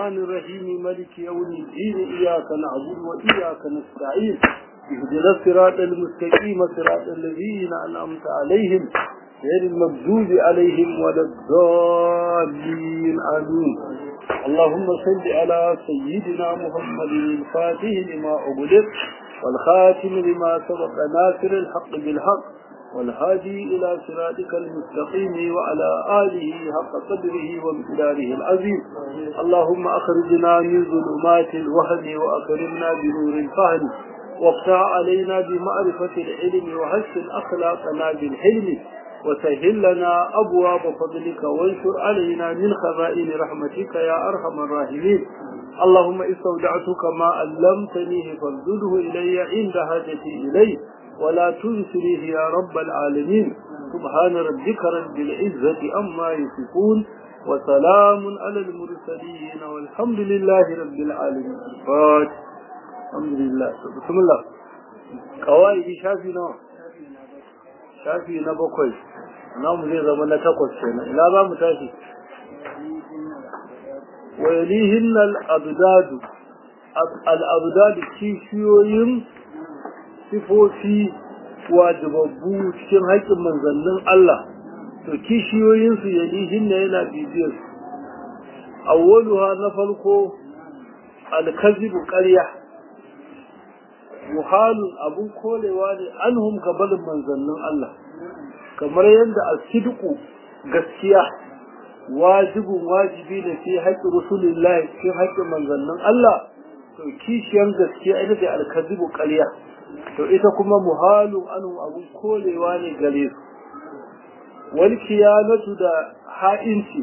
الرحمن الرحيم ملك يوم الدين إياك نعبد وإياك نستعين اهدنا الصراط المستقيم صراط الذين أنعمت عليهم غير المغضوب عليهم ولا الضالين آمين اللهم صل على سيدنا محمد الفاتح لما أغلق والخاتم لما سبق ناصر الحق بالحق والهادي إلى صراطك المستقيم وعلى آله حق قدره وامتداره العظيم اللهم أخرجنا من ظلمات الوهم وأكرمنا بنور الفهم وافتح علينا بمعرفة العلم وحسن أخلاقنا بالحلم وسهل لنا أبواب فضلك وانشر علينا من خزائن رحمتك يا أرحم الراحمين اللهم استودعتك ما علمتنيه فارده إلي عند حاجتي إليه ولا تنسنيه يا رب العالمين سبحان ربك رب العزة أما يصفون وسلام على المرسلين والحمد لله رب العالمين فاتح الحمد لله بسم الله قواعد شافي نوع شافي نبقي نوم زي زمان تقوى السنة لا با متاشي ويليهن الأبداد الأبداد كيشيوين sifofi wajibabbu cikin haƙƙin manzannin Allah to kishiyoyinsu yalihin na yana bibiyar su awwaluha na farko alkazibu ƙarya muhalun abun kolewa ne anhum gabalin manzannin Allah kamar yadda asidiku gaskiya wajibin wajibi ne fi haƙƙin rasulullahi cikin haƙƙin manzannin Allah to kishiyar gaskiya ita ce alkazibu ƙarya to ita kuma muhalun anu abun kolewa ne gare su wal kiyanatu da ha'inci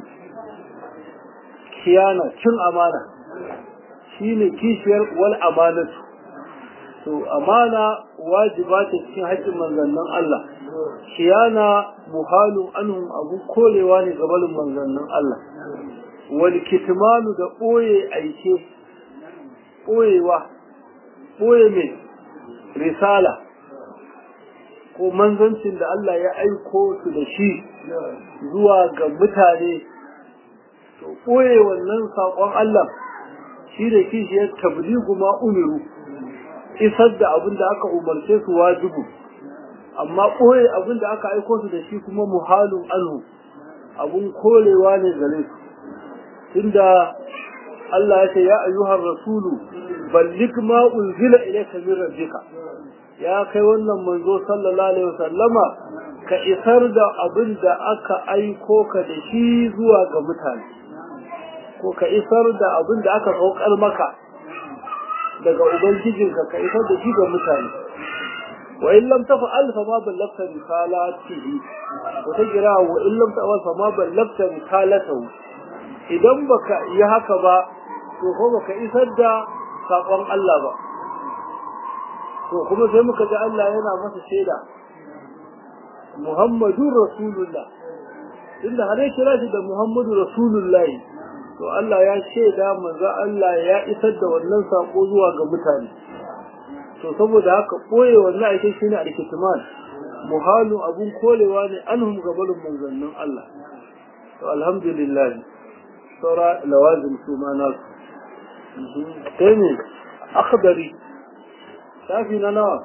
kiyana cin amana shine kishiyar wal amanatu to amana wajiba ta cikin haƙƙin manzannin Allah kiyana muhalun anu abun kolewa ne gaban manzannin Allah wal kitmanu da ɓoye aike ɓoyewa ɓoye mai risala ko manzancin da Allah ya aiko su da shi zuwa ga mutane to ɓoye wannan saƙon Allah shi da kishi ya tabligu ma umiru isar da abin da aka umarce su wajibu amma ɓoye abin da aka aiko su da shi kuma muhalun anhu abun korewa ne gare su tunda Allah ya ce ya ayyuhar rasulu ballik ma unzila ilayka min rabbika ya kai wannan manzo sallallahu alaihi wasallama ka isar da abin da aka aiko ka da shi zuwa ga mutane ko ka isar da abin da aka saukar maka daga ubangijinka ka isar da shi ga mutane wa in lam tafa'al fa ma ballagta risalatihi wa tajra wa in lam tafa'al fa ma ballagta risalatahu idan baka yi haka ba to ko baka isar da sakon Allah ba to kuma sai muka ji Allah yana masa shaida Muhammadur Rasulullah inda har ya kira shi da Muhammadu Rasulullah to Allah ya shaida manzo Allah ya isar da wannan sako zuwa ga mutane to saboda haka koye wannan ake shine al-kitman muhalu abun kolewa ne anhum gabalun manzannin Allah to alhamdulillah saura lawazim su ma nasu sai ne akhbari shafi na nawa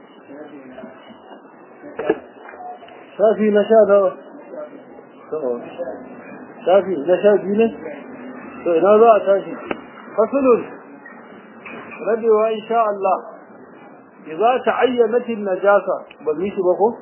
shafi na sha nawa shafi na sha biyu ne to ina za a tashi fasulun rabewa insha Allah idza ta'ayyanat an-najasa ba mi shi ba ko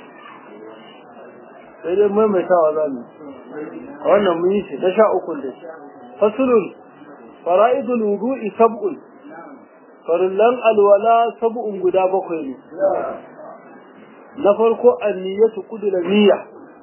sai dai maimaitawa za mu wannan mun yi shi na sha uku da fasulun fara'idul wudu'i sab'un farillan alwala sab'un guda bakwai ne na farko anniyatu qudra niyya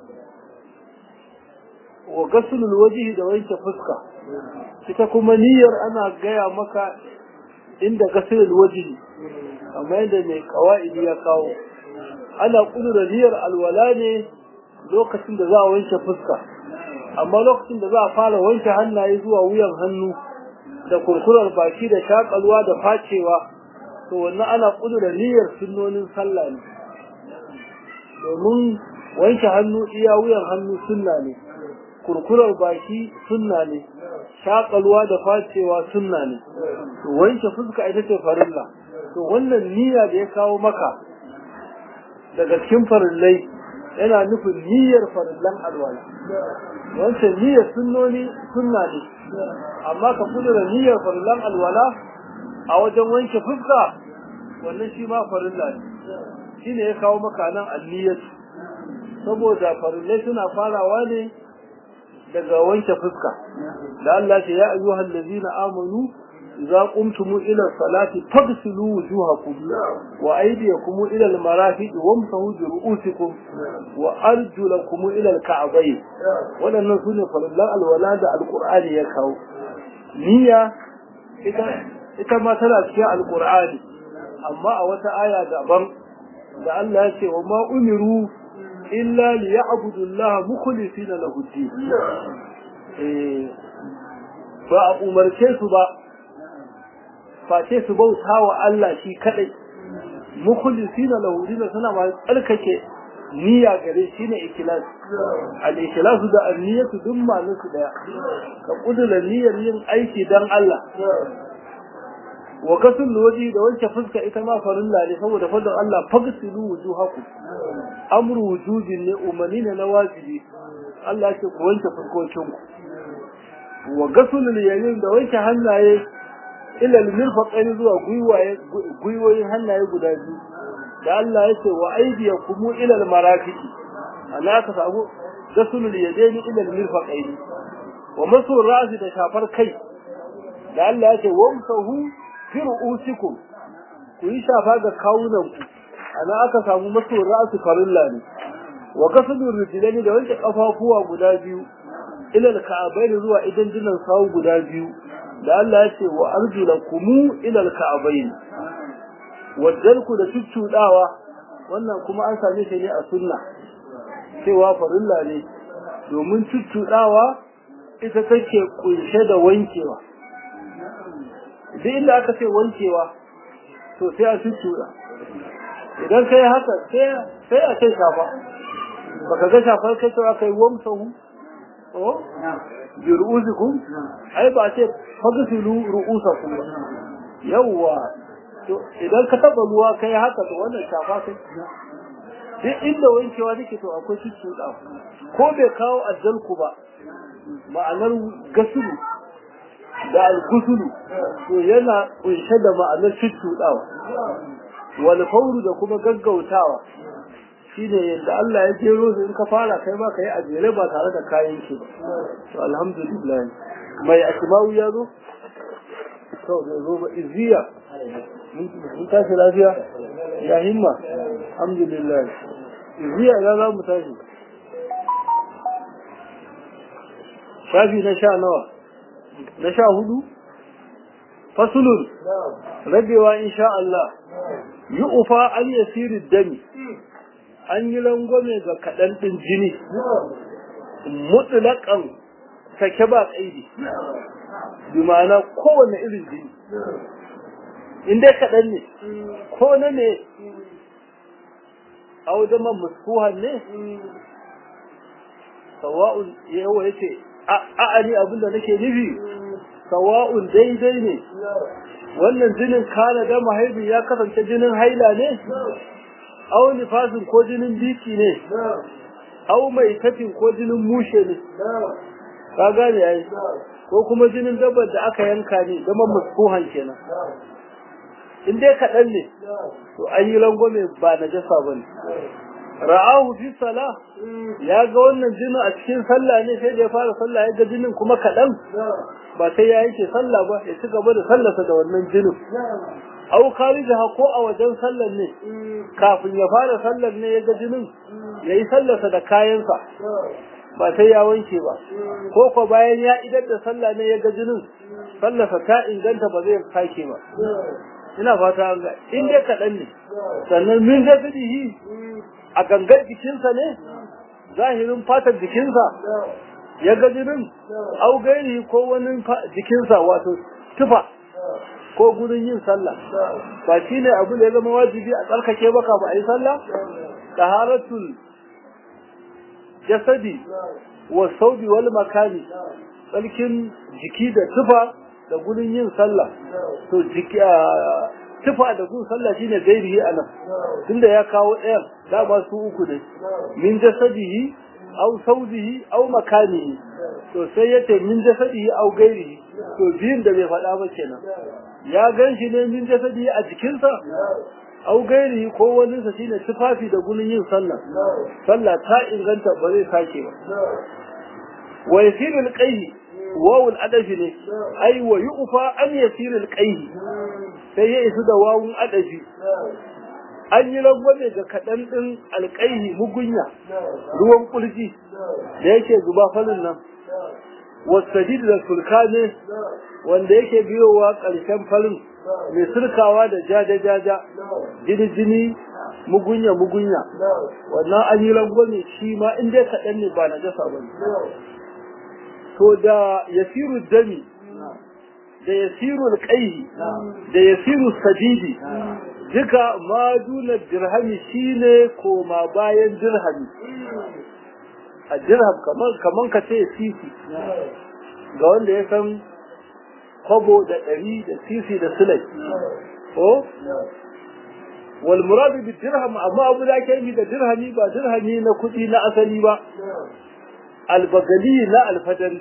wa ghaslul wajhi da wanke fuska ita kuma niyyar ana gaya maka inda ghaslul wajhi amma yadda mai kawaidi ya kawo ana kudura niyyar alwala ne lokacin da za a wanke fuska amma lokacin da za a fara wanke hannaye zuwa wuyan hannu da kurkurar baki da shakalwa da facewa to wannan ana kudura niyyar sunnonin sallah ne domin wanke hannu iya wuyan hannu sunna ne kurkurar baki sunna ne shakalwa da facewa sunna ne to wanke fuska ita ce farilla to wannan niyya da ya kawo maka daga cikin farillai yana nufin niyyar farillan alwala wancan niyyar sunnoni sunna ne amma ka kudura niyyar farillan alwala a wajen wanke fuska wannan shi ma farilla ne shine ya kawo maka nan anniyatu saboda farillai suna farawa ne daga wanke fuska da Allah ce ya ayyuhal ladina amanu idza qumtum ila salati faghsilu wujuhakum wa aydiyakum ila al-marafiq wamsahu bi ru'usikum wa arjulakum ila al-ka'bayn wadannan sune farillan alwala da alqur'ani ya kawo niyya ita ita ma tana cikin alqur'ani amma a wata aya daban da Allah ya ce wa ma umiru illa liya'budu Allah mukhlisina lahu din eh ba a umarce su ba face su bauta wa Allah shi kadai mukhlisina lahu din suna ma tsarkake niyya gare shi ne ikhlas al ikhlas da an-niyyatu duk malin su daya ka kudura niyyar yin aiki dan Allah wa kasul waji da wanke fuska ita ma farilla ne saboda fadin Allah fagsilu wujuhakum amru wujubin ne umarni ne na wajibi Allah ya ce ku wanke fuskokin ku wa gasul yayin da wanke hannaye ila al-mirfaqain zuwa gwiwaye gwiwoyin hannaye guda biyu da Allah ya ce wa aydiyakum ila al-marafiqi ana ka samu gasul yadaini ila al-mirfaqain wa masu ra'si da shafar kai da Allah ya ce wamsahu fi ru'usikum ku yi shafa ga kawunanku ana aka samu masu ra'su farilla ne wa kasadu rijlani da wanke kafafuwa guda biyu ila al-ka'bayn zuwa idan dinan sawu guda biyu da Allah ya ce wa arjulakum ila al-ka'bayn wajalku da cuccudawa wannan kuma an same shi ne a sunna cewa farilla ne domin cuccudawa ita take kunshe da wankewa duk inda aka ce wankewa to sai a cuccuda idan kai haka sai a kai shafa baka ga shafar kai cewa kai wamsahu oh bi ru'usikum ai ba ce fagsilu ru'usakum ba yawwa to idan ka taba ruwa kai haka to wannan shafa kai duk inda wankewa nake to akwai cuccuda ko bai kawo ajalku ba ma'anar gasulu da algusulu to yana kunshe da ma'anar cuccudawa wal fawru da kuma gaggautawa shine yadda Allah ya jero su in ka fara kai ma kai ajere ba tare da kayan ki ba to alhamdulillah mai asma'u ya zo to da zo ba iziya mun tashi lafiya ya himma alhamdulillah iziya ya za mu tashi shafi na sha nawa na sha hudu fasulun rabewa insha Allah yi ufa an yasiri dami an yi langwame ga kaɗan ɗin jini mutulakan sake ba ƙaidi bi ma'ana kowane irin jini in dai kaɗan ne ko na ne a wajen man muskuhan ne sawa'un yawa ya ce a'ani abinda nake nufi sawa'un daidai ne wannan jinin kana da mahaifi ya kasance jinin haila ne aw nifasin ko jinin biki ne aw mai tafin ko jinin mushe ne ka gane yayi ko kuma jinin dabbar da aka yanka ne zaman muskuhan kenan in dai kaɗan ne to an yi rangwame ba na jasa ba ne ra'ahu fi sala ya ga wannan jinin a cikin sallah ne sai da ya fara sallah ya ga jinin kuma kaɗan ba sai ya yake sallah ba ya ci gaba da sallarsa da wannan jinin au kharijaha ko a wajen sallar ne kafin ya fara sallar ne ya ga jinin ya yi sallarsa da kayansa ba sai ya wanke ba ko ko bayan ya idar da sallah ne ya ga jinin sallarsa ta inganta ba zai sake ba ina fata an ga in dai kaɗan ne sannan min zafidihi a gangar jikinsa ne zahirin fatar jikinsa ya ga jinin au gairi ko wani jikinsa wato tufa ko gurin yin sallah ba shi ne abu da ya zama wajibi a tsarkake baka ba a yi sallah taharatul jasadi wa saudi wal makani tsarkin jiki da tufa da gurin yin sallah to jiki tufa da gun sallah shine gairihi anan tunda ya kawo ɗayan dama su uku ne min jasadihi aw saudihi aw makanihi to sai yace min jasadihi aw gairihi to biyun da bai faɗa ba kenan ya gan shi ne min jasadihi a jikinsa aw gairihi ko wani sa shine tufafi da gurin yin sallah sallah ta inganta ba zai sake ba wa yasirul qayhi wawul adafi ne ai wa yu'fa an yasirul qayhi sai ya isu da wawun adafi an yi rangwame ga kaɗan ɗin alƙaihi mugunya ruwan ƙulji da yake zuba falin nan wasadid da sulka ne wanda yake biyowa ƙarshen falin mai sulkawa da jaja-jaja jini-jini mugunya-mugunya wannan an yi rangwame shi ma in dai kaɗan ne ba na jasa ba to da yasiru dami da yasiru alƙaihi da yasiru sadidi duka maduna dirhami shine koma bayan dirhami a dirham kaman ka ce sisi ga wanda ya san kwabo da ɗari da sisi da silai ko wal muradu bi dirham amma abu da ke da dirhami ba dirhami na kuɗi na asali ba albagali na alfadari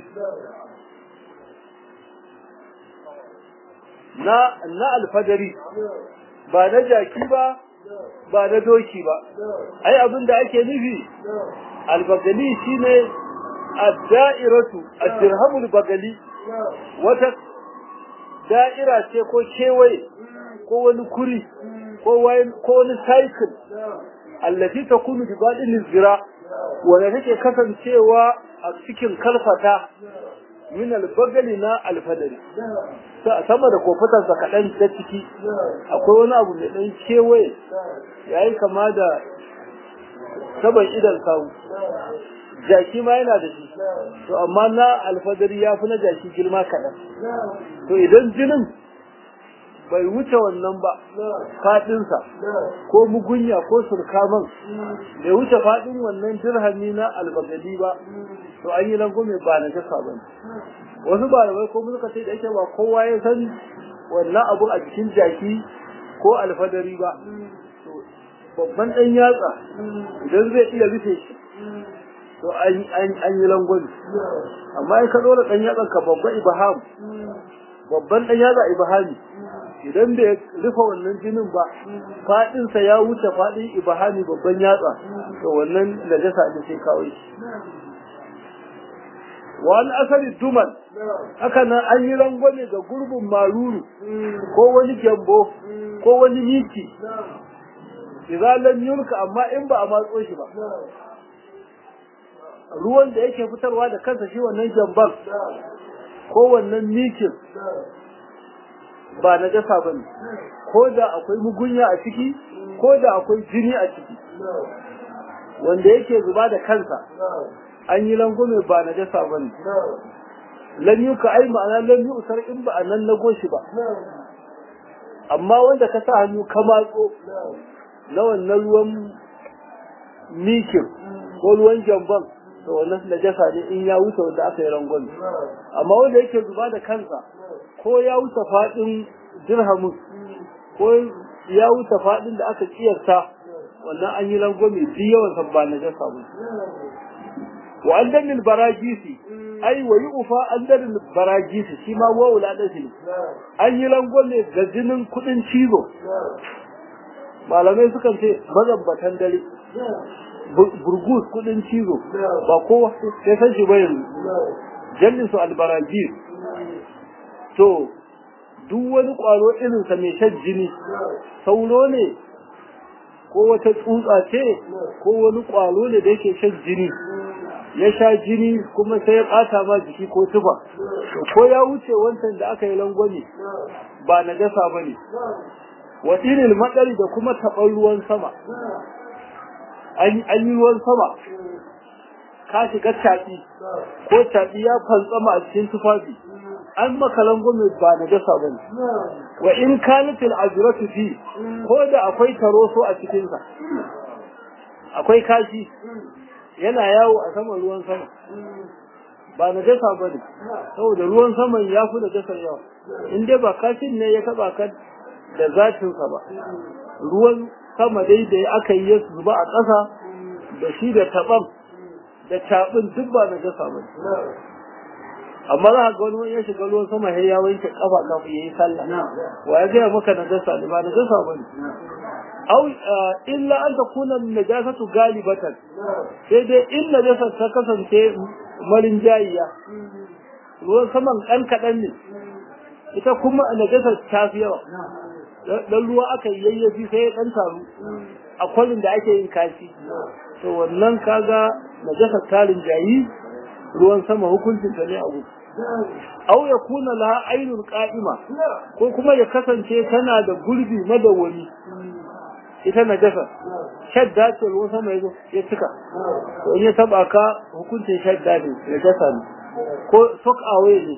na na alfadari ba na jaki ba ba na doki ba ai abin da ake nufi albagali shine ad-da'iratu ad-dirhamul bagali wata da'ira ce ko kewaye ko wani kuri ko wani cycle allati takunu bi badin zira wanda take kasancewa a cikin kalfata min albagali na alfadari sama da kofatarsa kaɗan ta ciki akwai wani abu mai ɗan kewaye ya yi kama da saban idan kawu jaki ma yana da shi to amma na alfadari ya fi na jaki girma kaɗan to idan jinin bai wuce wannan ba faɗinsa ko mugunya ko surkaman bai wuce faɗin wannan dirhami na albagali ba to an yi langume ba na jasa ba wasu malamai ko suka ce da yake ba kowa ya san wannan abu a cikin jaki ko alfadari ba babban ɗan yatsa idan zai iya rufe shi to an yi langwani amma in ka ɗora ɗan yatsan ka babban ibaham babban ɗan yatsa ibahami idan bai rufe wannan jinin ba faɗinsa ya wuce faɗin ibahami babban yatsa to wannan najasa ne sai kawai shi wani asali duman haka nan an yi rangwame ga gurbin maruru ko wani gyambo ko wani miki izalan yulka amma in ba a matso shi ba ruwan da yake fitarwa da kansa shi wannan gyamban ko wannan mikin ba na jasa ba ne ko da akwai mugunya a ciki ko da akwai jini a ciki wanda yake zuba da kansa an yi langume ba na jasa ba ne lam yi ka ai ma'ana lam yi usar in ba a nan na goshi ba amma wanda ka sa hannu ka matso na wannan ruwan mikin ko ruwan jamban to wannan najasa ne in ya wuce wanda aka yi rangwame amma wanda yake zuba da kansa ko ya wuce faɗin dirhamin ko ya wuce faɗin da aka kiyarta wannan an yi rangwame duk yawan sa ba najasa ba wa an dalil baragisi ai wa yu'fa an dalil baragisi shi ma wa wula dashi an yi rangwame ga jinin kuɗin cizo malamai sukan ce mazambatan dare burgus kudin cizo ba kowa sai san shi bayan jallin su albarajis to duk wani kwaro irin sa mai shan jini sauro ne ko wata tsutsa ce ko wani kwaro ne da yake shan jini ya sha jini kuma sai ya bata ma jiki ko tufa ko ya wuce wancan da aka yi langwani ba na gasa ba ne wa irin matsari da kuma taɓar ruwan sama an yi ruwan sama ka shiga taɓi ko taɓi ya fantsama a cikin tufafi an maka langwame ba na dasa ba ne wa in kanatil ajratu fi ko da akwai taroso a cikinsa akwai kashi yana yawo a saman ruwan sama ba na jasa ba ne saboda ruwan saman ya fi da jasar yawa in dai ba kashin ne ya taba ka da zatinsa ba ruwan sama dai da aka yi ya zuba a ƙasa da shi da taɓan da caɓin duk ba na jasa ba amma za ga wani wani ya shiga ruwan sama sai ya wanke kafa kafin ya yi sallah wa ya gaya maka na jasa ne ba na jasa ba ne أو إلا أن تكون النجاسة غالبة sai dai in najasa ta kasance marin jayiya ruwan saman ɗan kaɗan ne ita kuma najasa ta fi yawa dan ruwa aka yayyafi sai ɗan taru a kwalin da ake yin kashi to wannan kaga najasa tarin jayi ruwan sama hukuncin ta ne a gudu au ya kuna laha ainul qa'ima ko kuma ya kasance tana da gurbi madawwami ita najasa shadda ce ruwan sama yazo ya cika to in ya taba ka hukuncin shadda ne najasa ne ko sok away ne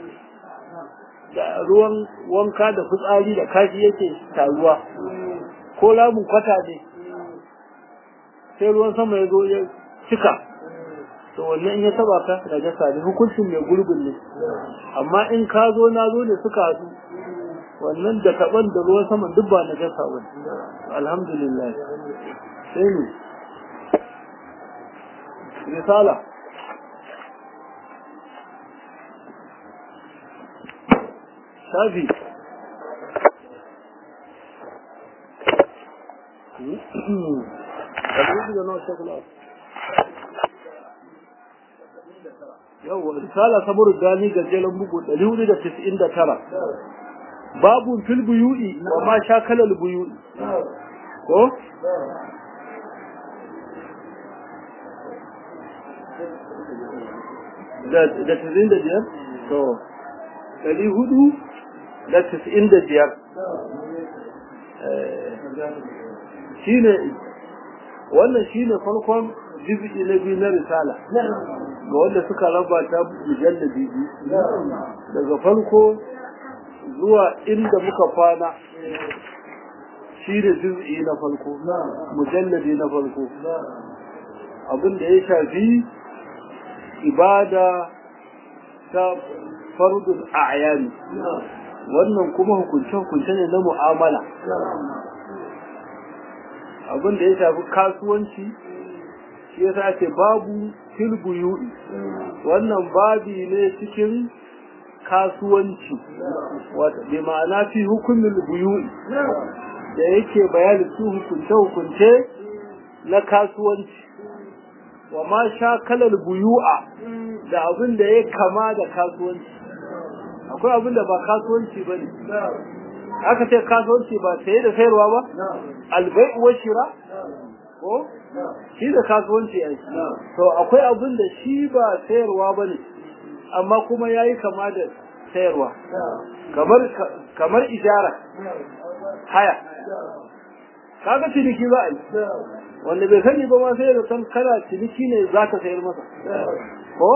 da ruwan wanka da fitsari da kashi yake taruwa ko lamun kwata ne sai ruwan sama yazo ya cika to wannan in ya taba ka najasa ne hukuncin mai gurbin ne amma in ka zo na zo ne suka haɗu wannan da taban da ruwan saman duk ba na jasa ba alhamdulillah sai ne risala shafi yau risala saboda gani gajeren bugu 499 babu fil buyu'i wa ma shakala al buyu'i ko da da tizin da biyar to dari hudu da tizin da biyar shine wannan shine farkon jizgi na biyu na risala ga wanda suka raba ta mujalladi biyu daga farko zuwa inda muka kwana shi da juz'i na farko mujalladi na farko abin da ya shafi ibada ta fardul a'yani wannan kuma hukunce-hukunce ne na mu'amala abin da ya shafi kasuwanci shi yasa ake babu filbuyu'i wannan babi ne cikin kasuwanci wata bi ma'ana fi hukumin buyu'i da yake bayani su hukunce-hukunce na kasuwanci wa ma sha kalar buyu'a da abin da ya kama da kasuwanci akwai abin da ba kasuwanci ba ne aka ce kasuwanci ba saye da sayarwa ba albai uwar shira ko shi da kasuwanci ai to akwai abin da shi ba sayarwa ba ne amma kuma ya yi kama da sayarwa kamar kamar ijara haya kaga ciniki za a yi wanda bai sani ba ma sai da san kana ciniki ne za ka sayar masa ko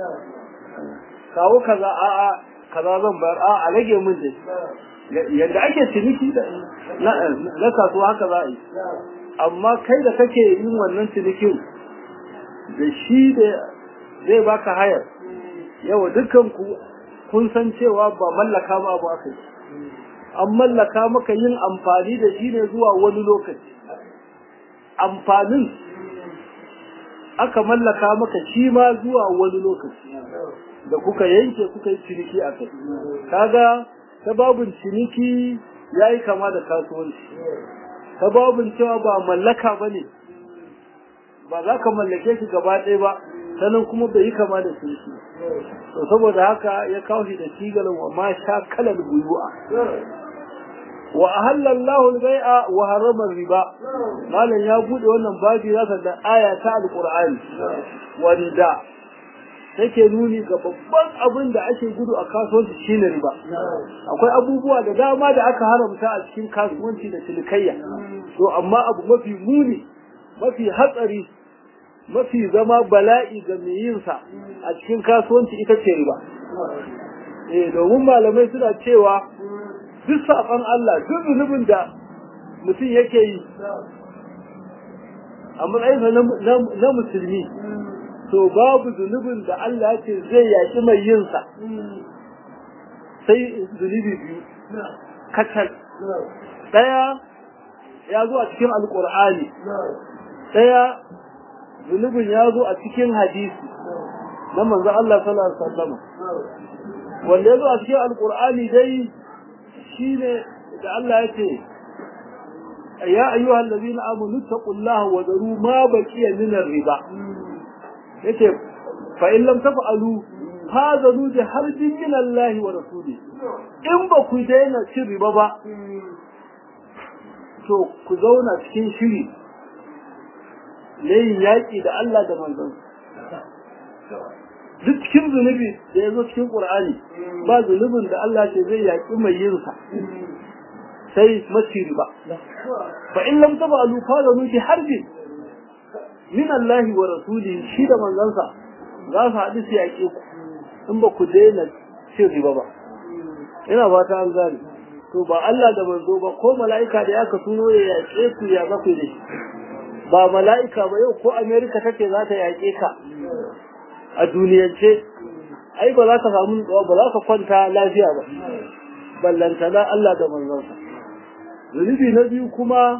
kawo kaza a a kaza zan bayar a a rage min dai yadda ake ciniki na kasuwa haka za a yi amma kai da kake yin wannan cinikin da shi da zai baka hayar yawa dukkan ku kun san cewa ba mallaka ma abu aka yi an mallaka maka yin amfani da shi ne zuwa wani lokaci amfanin aka mallaka maka shi ma zuwa wani lokaci da kuka yanke kuka yi ciniki a kai kaga ta babin ciniki ya yi kama da kasuwanci ta babin cewa ba mallaka ba ne ba za ka mallake shi gaba ɗaya ba sanin kuma bai yi kama da ciniki to saboda haka ya kawo shi da sigalin wa ma sha kalar buyu'a wa ahalla Allahu al-bai'a wa harrama riba malam ya bude wannan babi zaka da aya ta alqur'ani wanda take nuni ga babban abin da ake gudu a kasuwanci shine riba akwai abubuwa da dama da aka haramta a cikin kasuwanci da cinikayya to amma abu mafi muni mafi hatsari mafi zama bala'i ga mai yin sa a cikin kasuwanci ita ce riba eh domin malamai suna cewa duk saƙon Allah duk zunubin da mutum yake yi a matsayinsa na musulmi to babu zunubin da Allah ya ce zai yaki mai yin sa sai zunubi biyu kacal daya ya zo a cikin alkur'ani daya zunubin ya zo a cikin hadisi na manzo Allah sallallahu alaihi wasallam wanda ya zo a cikin alkur'ani dai shine da Allah ya ce ya ayyuhal ladina amanu taqullaha wa daru ma baqiya min riba yace fa in lam taf'alu fazanu bi harbin min Allah wa rasuli in ba ku daina cin riba ba to ku zauna cikin shiri yin yaƙi da Allah da manzon duk cikin zunubi da ya zo cikin ƙur'ani ba zunubin da Allah ce zai yaƙi mai yin sa sai maci riba fa in lam taf'alu fazanu bi harbin min Allah wa rasuli shi da manzansa za su haɗu su yaƙe ku in ba ku daina cin riba ba ina fata an gane to ba Allah da manzo ba ko mala'ika da ya ka tuno ya yaƙe ku ya za ku da shi ba mala'ika ba yau ko Amerika take za ta yaƙe ka a duniyance ai ba za ka samu ba za ka kwanta lafiya ba ballantana Allah da manzonsa zunubi na biyu kuma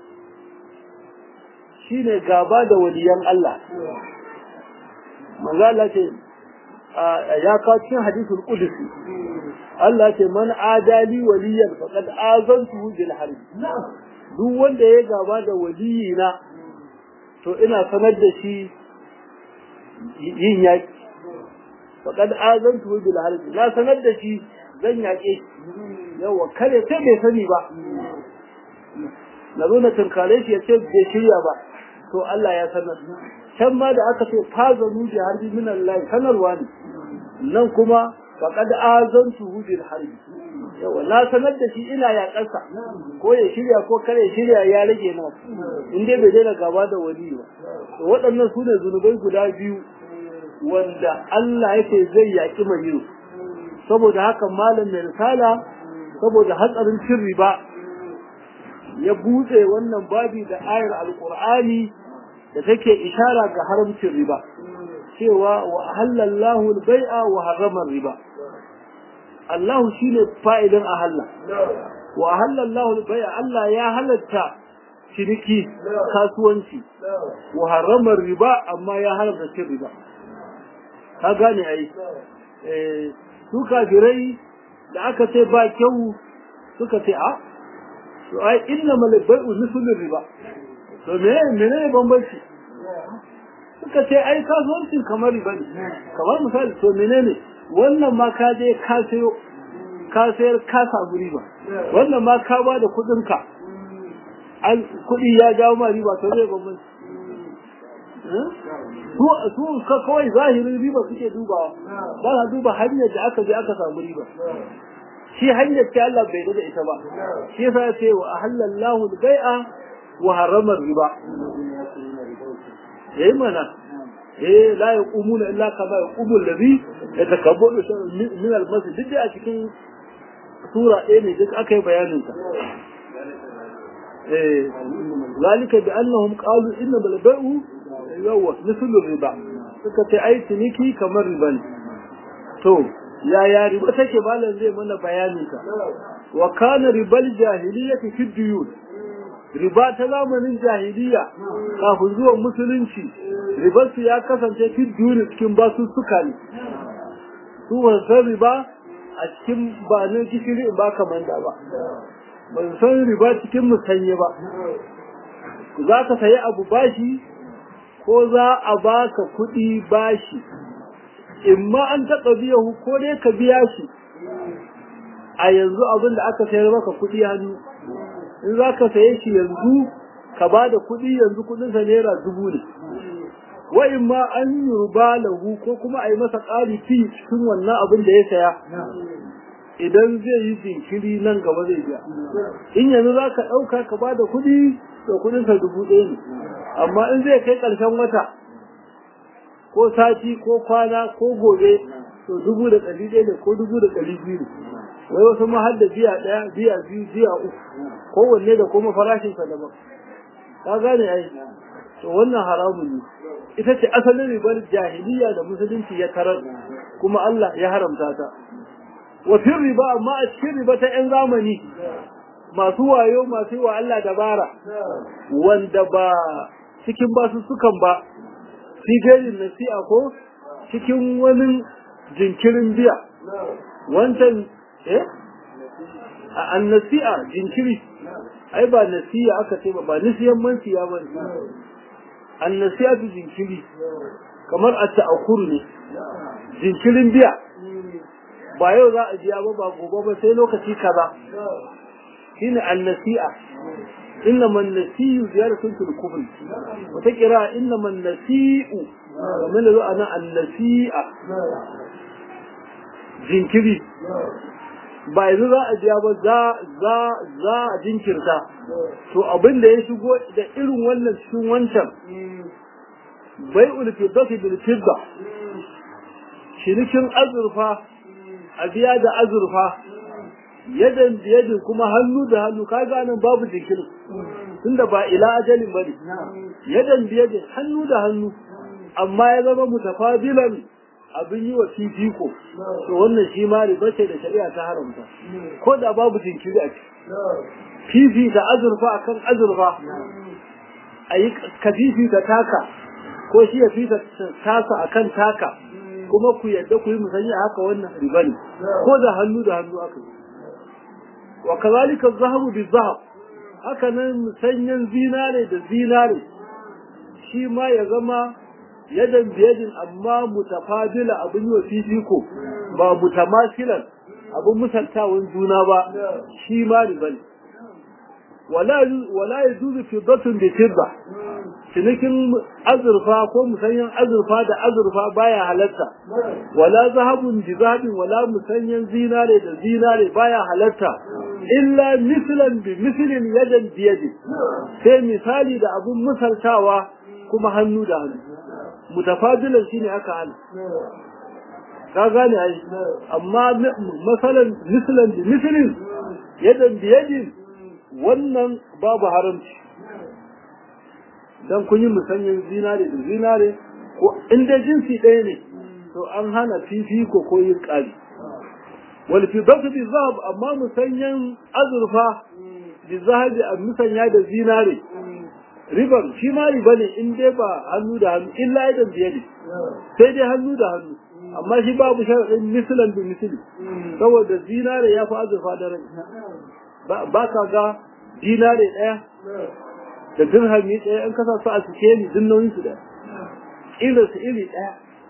shine gaba da waliyan Allah manzo Allah ce ya kawo cikin hadisul qudsi Allah ce man adali waliyan faqad azantuhu bil harb duk wanda ya gaba da waliyina to ina sanar da shi yin yaki faqad azantuhu bil harb na sanar da shi zan yake yawa kare sai bai sani ba na zo na tunkare shi ya ce bai shirya ba to Allah ya sanar can ma da aka ce fazanu bi harbi min Allah sanarwa ne nan kuma faqad azantuhu bil harbi yawa na sanar da shi ina ya kasa ko ya shirya ko kare shirya ya rage na in dai bai daina gaba da wali ba to waɗannan su ne zunubai guda biyu wanda Allah yake zai yaki mai yin saboda haka malam mai risala saboda hatsarin cin riba ya buɗe wannan babi da ayar alqur'ani da take ishara ga haramcin riba cewa wa halallahu al-bai'a wa harrama riba Allah shine fa'idan ahalla wa halallahu al-bai'a Allah ya halatta ciniki kasuwanci wa harrama riba amma ya haramta cin riba ka gane ai eh su kafirai da aka ce ba kyau suka ce a to ai innamal bai'u mislu riba to me menene bambanci suka ce ai kasuwancin kamar riba ne kamar misali to menene wannan ma ka je ka sayo ka sayar ka samu riba wannan ma ka ba da kuɗin ka an kuɗi ya jawo ma riba to zai bambanci su su ka kawai zahirin riba suke dubawa ba sa duba hanyar da aka je aka samu riba shi hanyar ce Allah bai da ita ba shi yasa ya ce wa ahallallahu al-bai'a wa harrama riba yayi mana eh la yaqumuna illa kama yaqumu alladhi yatakabbaru min al-masjid duk a cikin sura ɗaya ne duk aka yi bayanin ta eh zalika bi annahum qalu inna bal bai'u yawa mislu riba suka ce ai ciniki kamar riba ne to yaya riba take malam zai mana bayanin ta wa kana ribal jahiliyyati fi duyun riba ta zamanin jahiliya kafin zuwan musulunci ribarsu ya kasance fi duyun cikin basussuka ne su san riba a cikin ba ne gishiri in ba kamar da ba ban san riba cikin musanye ba za ka sayi abu bashi ko za a baka kuɗi bashi in ma an taɓa biyahu ko dai ka biya shi a yanzu abin da aka sayar maka kuɗi hannu in za ka saye shi yanzu ka ba da kuɗi yanzu kuɗinsa naira dubu ne wa in ma an yi ruba lahu ko kuma a yi masa ƙari fi cikin wannan abin da ya saya idan zai yi jinkiri nan gaba zai biya in yanzu za ka ɗauka ka ba da kuɗi to kuɗinsa dubu ɗaya ne amma in zai kai ƙarshen wata ko sati ko kwana ko gobe to dubu da ɗari ɗaya ne ko dubu da ɗari biyu ne wai wasu ma har da biya ɗaya biya biyu biya uku kowanne da kuma farashinsa daban ka gane ai to wannan haramun ne ita ce asalin ribar jahiliya da musulunci ya tarar kuma Allah ya haramta ta wa fil riba amma a cikin riba ta yan zamani masu wayo masu wa Allah dabara wanda ba cikin basu sukan ba sigarin nasi'a ko cikin wani jinkirin biya wancan eh a annasi'a jinkiri ai ba nasiya aka ce ba ba nisiyan mansiya ba ne annasiya tu jinkiri kamar a ta'akur ne jinkirin biya ba yau za a biya ba ba gobe ba sai lokaci kaza shine annasi'a inna man nasiyu ziyaratun fil kufr wata kira inna man nasi'u kamar da ana annasi'a jinkiri ba yanzu za a biya ba za za za a jinkirta to abin da ya shigo da irin wannan cikin wancan bai ulfiddati bil fidda shirikin azurfa a biya da azurfa yadan biyadin kuma hannu da hannu kaga nan babu jinkiri tunda ba ila ajalin bane yadan biyadin hannu da hannu amma ya zama mutafadilan abin yi wa fifiko to wannan shi ma riba ce da shari'a ta haramta ko da babu jinkiri a fifi da azurfa akan azurfa a yi ka fifi ta taka ko shi ya fita tasa akan taka kuma ku yadda ku yi musanya haka wannan riba ne ko da hannu da hannu aka yi wa kazalika zahabu bi zahab haka nan musanyan zinare da zinare shi ma ya zama yadan biyadin amma mutafadila abin yi wa fifiko ba mutamasilan abin musaltawan juna ba shi ma riba ne wala ya zuzu fiddatun da fidda cinikin azurfa ko musanyan azurfa da azurfa baya halatta wala zahabun bi zahabin wala musanyan zinare da zinare baya halatta illa mislan bi mislin yadan biyadin sai misali da abin musaltawa kuma hannu da hannu mutafadilan shine aka hana ka gane ai amma masalan mislan bi mislin yadan biyadin wannan babu haramci dan kun yi musanyin zinare da zinare ko inda jinsi ɗaya ne to an hana fifiko ko yin ƙari wal fidatu bi zahab amma musanyan azurfa bi zahabi a musanya da zinare riban shi ma riba ne in dai ba hannu da hannu illa idan biye ne sai dai hannu da hannu amma shi babu sharaɗin misilan bi misili saboda zinare ya fi azurfa da rai ba ka ga dinare ɗaya da dirhami ɗaya an kasa su a cike ni din nauyin su ɗaya irin su iri ɗaya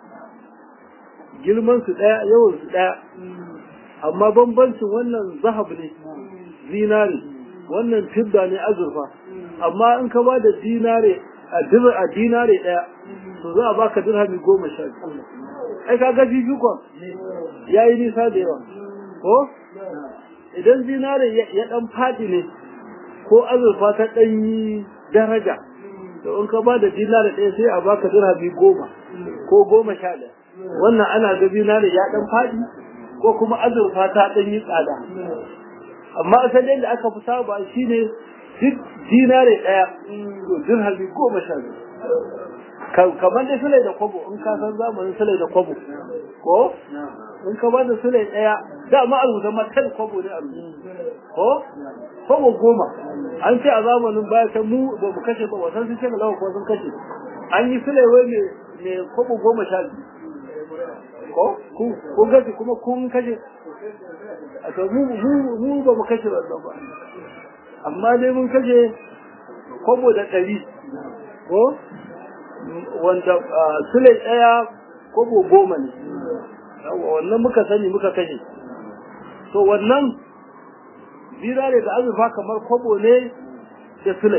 girman su ɗaya yawan su ɗaya amma bambancin wannan zahab ne zinare wannan fidda ne azurfa amma in ka ba da dinare a dinare ɗaya to za a baka dirhami goma sha biyu ai ka ga fifikon ya yi nisa da yawa ko idan zinare ya dan fadi ne ko azurfa ta dan yi daraja to in ka bada dinare ɗaya sai a baka dirhami goma ko goma sha ɗaya wannan ana ga zinare ya dan fadi ko kuma azurfa ta dan yi tsada amma asalin da aka fi saba shine duk dinare ɗaya to dirhami goma sha ɗaya kamar da sulai da kwabo in ka san zamanin sulai da kwabo ko in ka bada sulai daya da ma a rubuta matan kwabo ne a rubuta ko kwabo goma an ce a zamanin baya ta mu ba mu kashe ba wasan sun ce ga lawa ko sun kashe an yi sulai wai mai kwabo goma sha biyu ko kun kashe kuma kun kashe a to mu mu ba mu kashe ba ba amma dai mun kashe kwabo da ɗari ko wanda sule ɗaya kobo goma ne wannan muka sani muka kashe to wannan zinare da azurfa kamar kobo ne da sule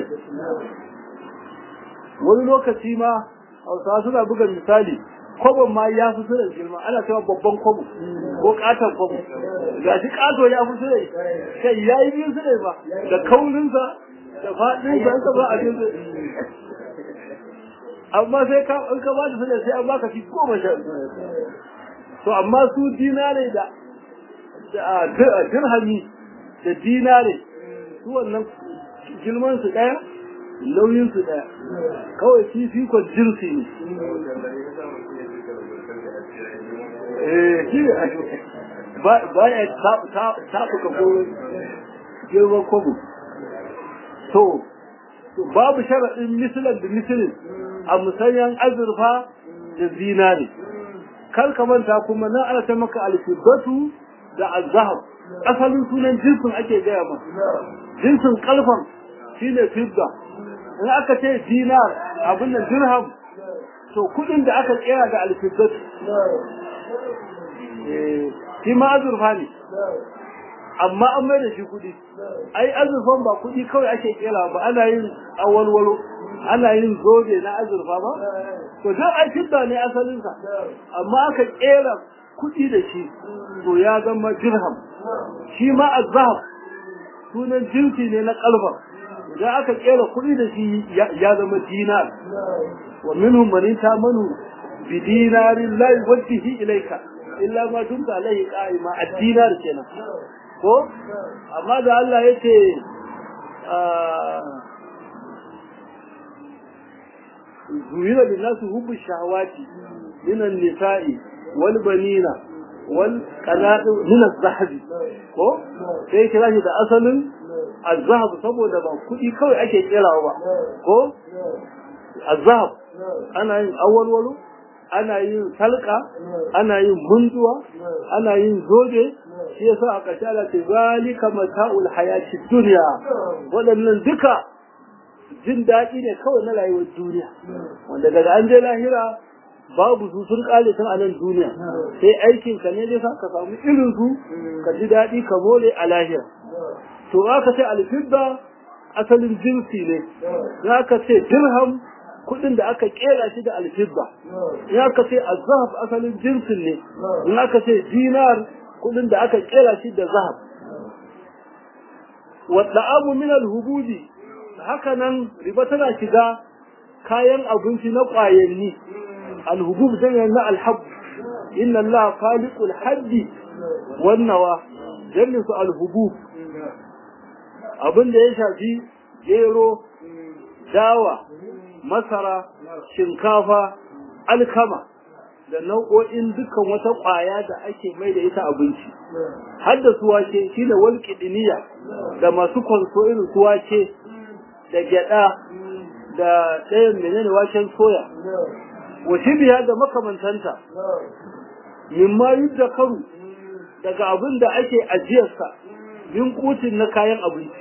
wani lokaci ma hausawa suna buga misali kwabon ma ya fi sule girma ana cewa babban kwabo ko katon kwabo ga shi kato ya fi sule kai ya yi biyu sule ba da kaurinsa da faɗinsa an ba a biyu amma sai ka in ka bada sanar sai an baka shi goma sha to amma su dinare da dirhami da dinare su wannan girman su daya nauyin su daya kawai fifikon jinsi ne eh shi ba ya taɓuka ko girman kwabo to babu sharaɗin misalan da misalin a musanyan azurfa da zinari kar ka manta kuma na ana ta maka alfibatu da azhab asalin sunan jinsin ake gaya ma jinsin kalfan shine fidda in aka ce dinar abin da dirham to kudin da aka kera da alfibatu shi ma azurfa ne amma an mai da shi kudi ai azurfan ba kudi kawai ake kera ba ana yin awalwalo ana yin zobe na azurfa ba to dan ai fidda ne asalin sa amma aka kera kudi da shi to ya zama dirham shi ma azhab sunan jinsi ne na kalfa idan aka kera kudi da shi ya zama dinar wa minhum man tamanu bi dinarin la yuwajjihi ilayka illa ma dumta alaihi qa'ima ad-dinar kenan ko amma da Allah yace زوين للناس حب الشهوات من النساء والبنين والقناطر من الذهب ko sai kira shi da asalin azhab saboda ba kudi kawai ake kirawa ba ko azhab ana yin awalwalo ana yin salka ana yin munduwa ana yin zobe shi yasa a ƙarshe Allah ce zalika mata'ul hayatid dunya waɗannan duka jin daɗi ne kawai na rayuwar duniya wanda daga an je lahira babu su sun kale tun a nan duniya sai aikin ka ne dai sa ka samu irin su ka ji daɗi ka more a lahira to aka ce alfidda asalin jinsi ne za ka ce dirham kuɗin da aka kera shi da alfidda in aka ce azhab asalin jinsin ne in aka ce dinar kuɗin da aka kera shi da zahab wa da'amu min al-hubudi haka nan riba tana shiga kayan abinci na ƙwayanni alhubub jami'an na alhab inna Allah khaliqul haddi wannawa jami'in su alhubub abin da ya shafi gero dawa masara shinkafa alkama da nau'o'in dukkan wata ƙwaya da ake mai da ita abinci har da suwake shi da walƙidiniya da masu kwanso irin suwake da gyada da ɗayan menene waken soya wasu biya da makamantanta mimma yudda karu daga abin da ake ajiyarsa min kutin na kayan abinci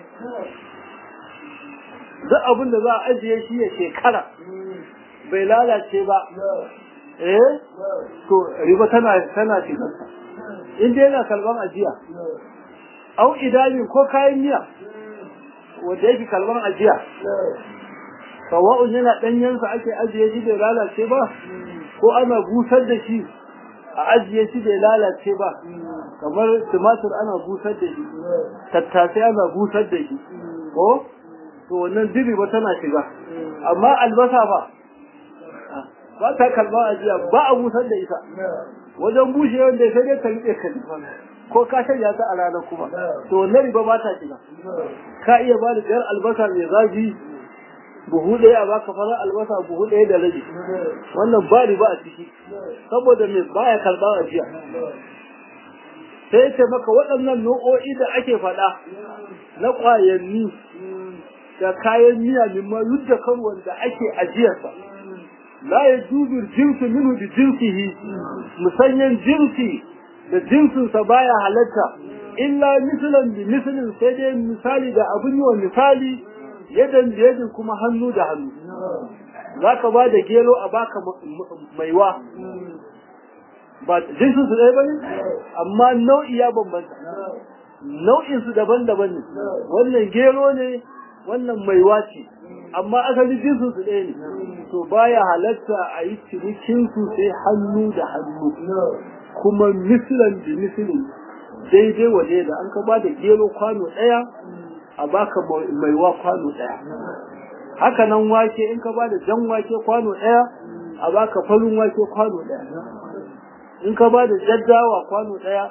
duk abin da za a ajiye shi ya shekara bai lalace ba eh to riba tana tana shigarsa in dai yana kalban ajiya au idami ko kayan miya wanda yake kalban ajiya sawa'un yana ɗanyensa ake ajiye shi bai lalace ba ko ana busar da shi a ajiye shi bai lalace ba kamar tumatur ana busar da shi tattasai ana busar da shi ko to wannan diri ba tana shiga amma albasa ba ba ta kalba ajiya ba a busar da ita wajen bushe wanda sai dai ka riƙe ka ko ka shanya ta a ranar kuma to wannan riba ba ta shiga ka iya ba da jar albasa mai zafi buhu ɗaya a baka fara albasa buhu ɗaya da rabi wannan ba riba a ciki saboda mai baya karɓa ajiya sai ce maka waɗannan nau'o'i da ake faɗa na ƙwayanni da kayan miya mimma yudda kan wanda ake ajiyarsa la ya jubir jinsu minhu bi jinsihi musanyan jinsi da jinsinsa baya halatta illa misalan bi misalin sai dai misali da abin yi wa misali yadan da yadin kuma hannu da hannu za ka ba da gero a baka maiwa ba jinsin su ɗaya ba ne amma nau'i ya bambanta nau'in su daban-daban ne wannan gero ne wannan maiwa ce amma asali jinsin su ɗaya ne to baya halatta a yi cinikin su sai hannu da hannu kuma misilan da misilin daidai waje da an ka ba da gero kwano ɗaya a baka maiwa kwano ɗaya haka nan wake in ka ba da jan wake kwano ɗaya a baka farin wake kwano ɗaya in ka ba da jaddawa kwano ɗaya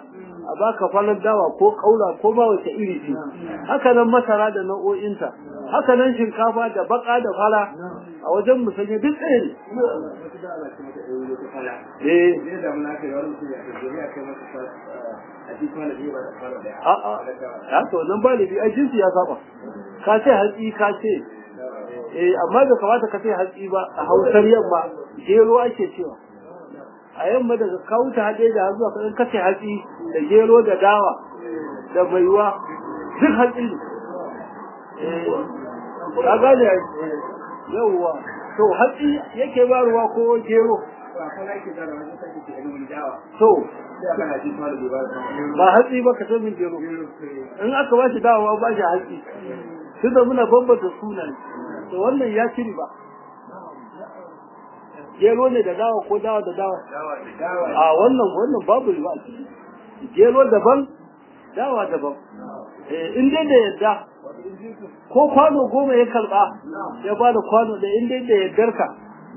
a baka falar dawa ko kaula ko ba wace iri ce haka nan masara da nau'o'inta haka nan shinkafa da baka da fara a wajen musanye duk ɗaya ne eh a'a to nan ba libi a jinsi ya saba ka ce hatsi ka ce eh amma da kamata ka ce hatsi ba a hausar yamma gero ake cewa a yamma daga kawuta haɗe da zuwa kan kace hatsi da gero da dawa da maiwa duk hatsi ne ka gane yawwa to hatsi yake ba ruwa ko gero to ba hatsi ba ka min gero in aka ba shi dawa ba shi hatsi tunda muna bambanta sunan to wannan ya ci ba gero ne da dawa ko dawa da dawa a wannan wannan babu riba a ciki gero daban dawa daban in dai da yadda ko kwano goma ya karba ya ba da kwano da in dai da yaddar ka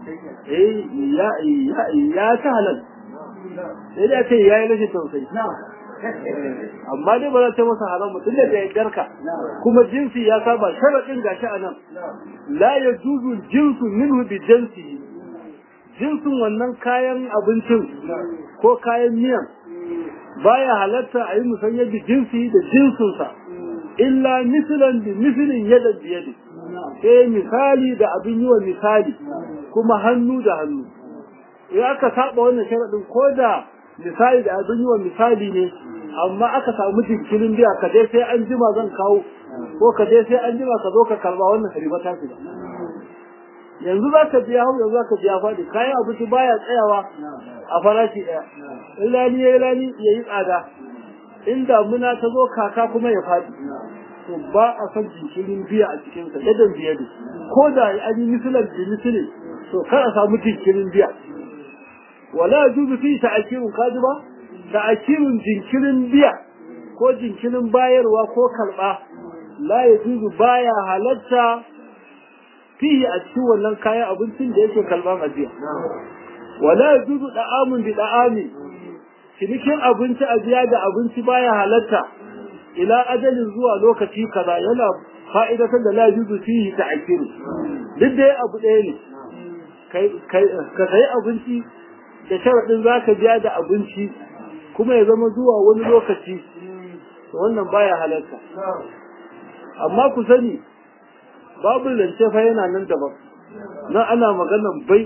ya ta halal sai da ce ya yi rashin tausayi amma dai ba za ta masa haram mutum da da yaddar ka kuma jinsi ya saba sharaɗin gashi a nan la ya juzu jinsu minhu bi jinsi jinsin wannan kayan abincin ko kayan miyan baya halatta a yi musanya da jinsi da jinsinsa illa misilan da misilin yadda biyadi sai misali da abin yi wa misali kuma hannu da hannu in aka saba wannan sharaɗin ko da misali da abin yi wa misali ne amma aka samu jinkirin biya ka dai sai an jima zan kawo ko ka dai sai an jima ka zo ka karba wannan riba ta ba yanzu za ka biya hau yanzu za ka biya faɗi kayan abinci baya tsayawa a farashi ɗaya in rani ya yi rani ya yi tsada in damuna ta zo kaka kuma ya faɗi to ba a son jinkirin biya a cikinsa yadda biya ne ko da an yi misalar da misali to kar a samu jinkirin biya wala juzu fi ta'akirun kaji ba ta'akirun jinkirin biya ko jinkirin bayarwa ko karɓa la ya juzu baya halatta fihi a cikin wannan kayan abincin da yake kalban ajiya wala yajuzu da'amun bi da'ami cinikin abinci ajiya da abinci baya halatta ila ajalin zuwa lokaci kaza yana fa'idatar da la yajuzu fihi ta'kir duk dai abu ɗaya ne ka sayi abinci da sharaɗin za ka biya da abinci kuma ya zama zuwa wani lokaci wannan baya halatta amma ku sani babu lance fa yana nan daban nan ana maganan bai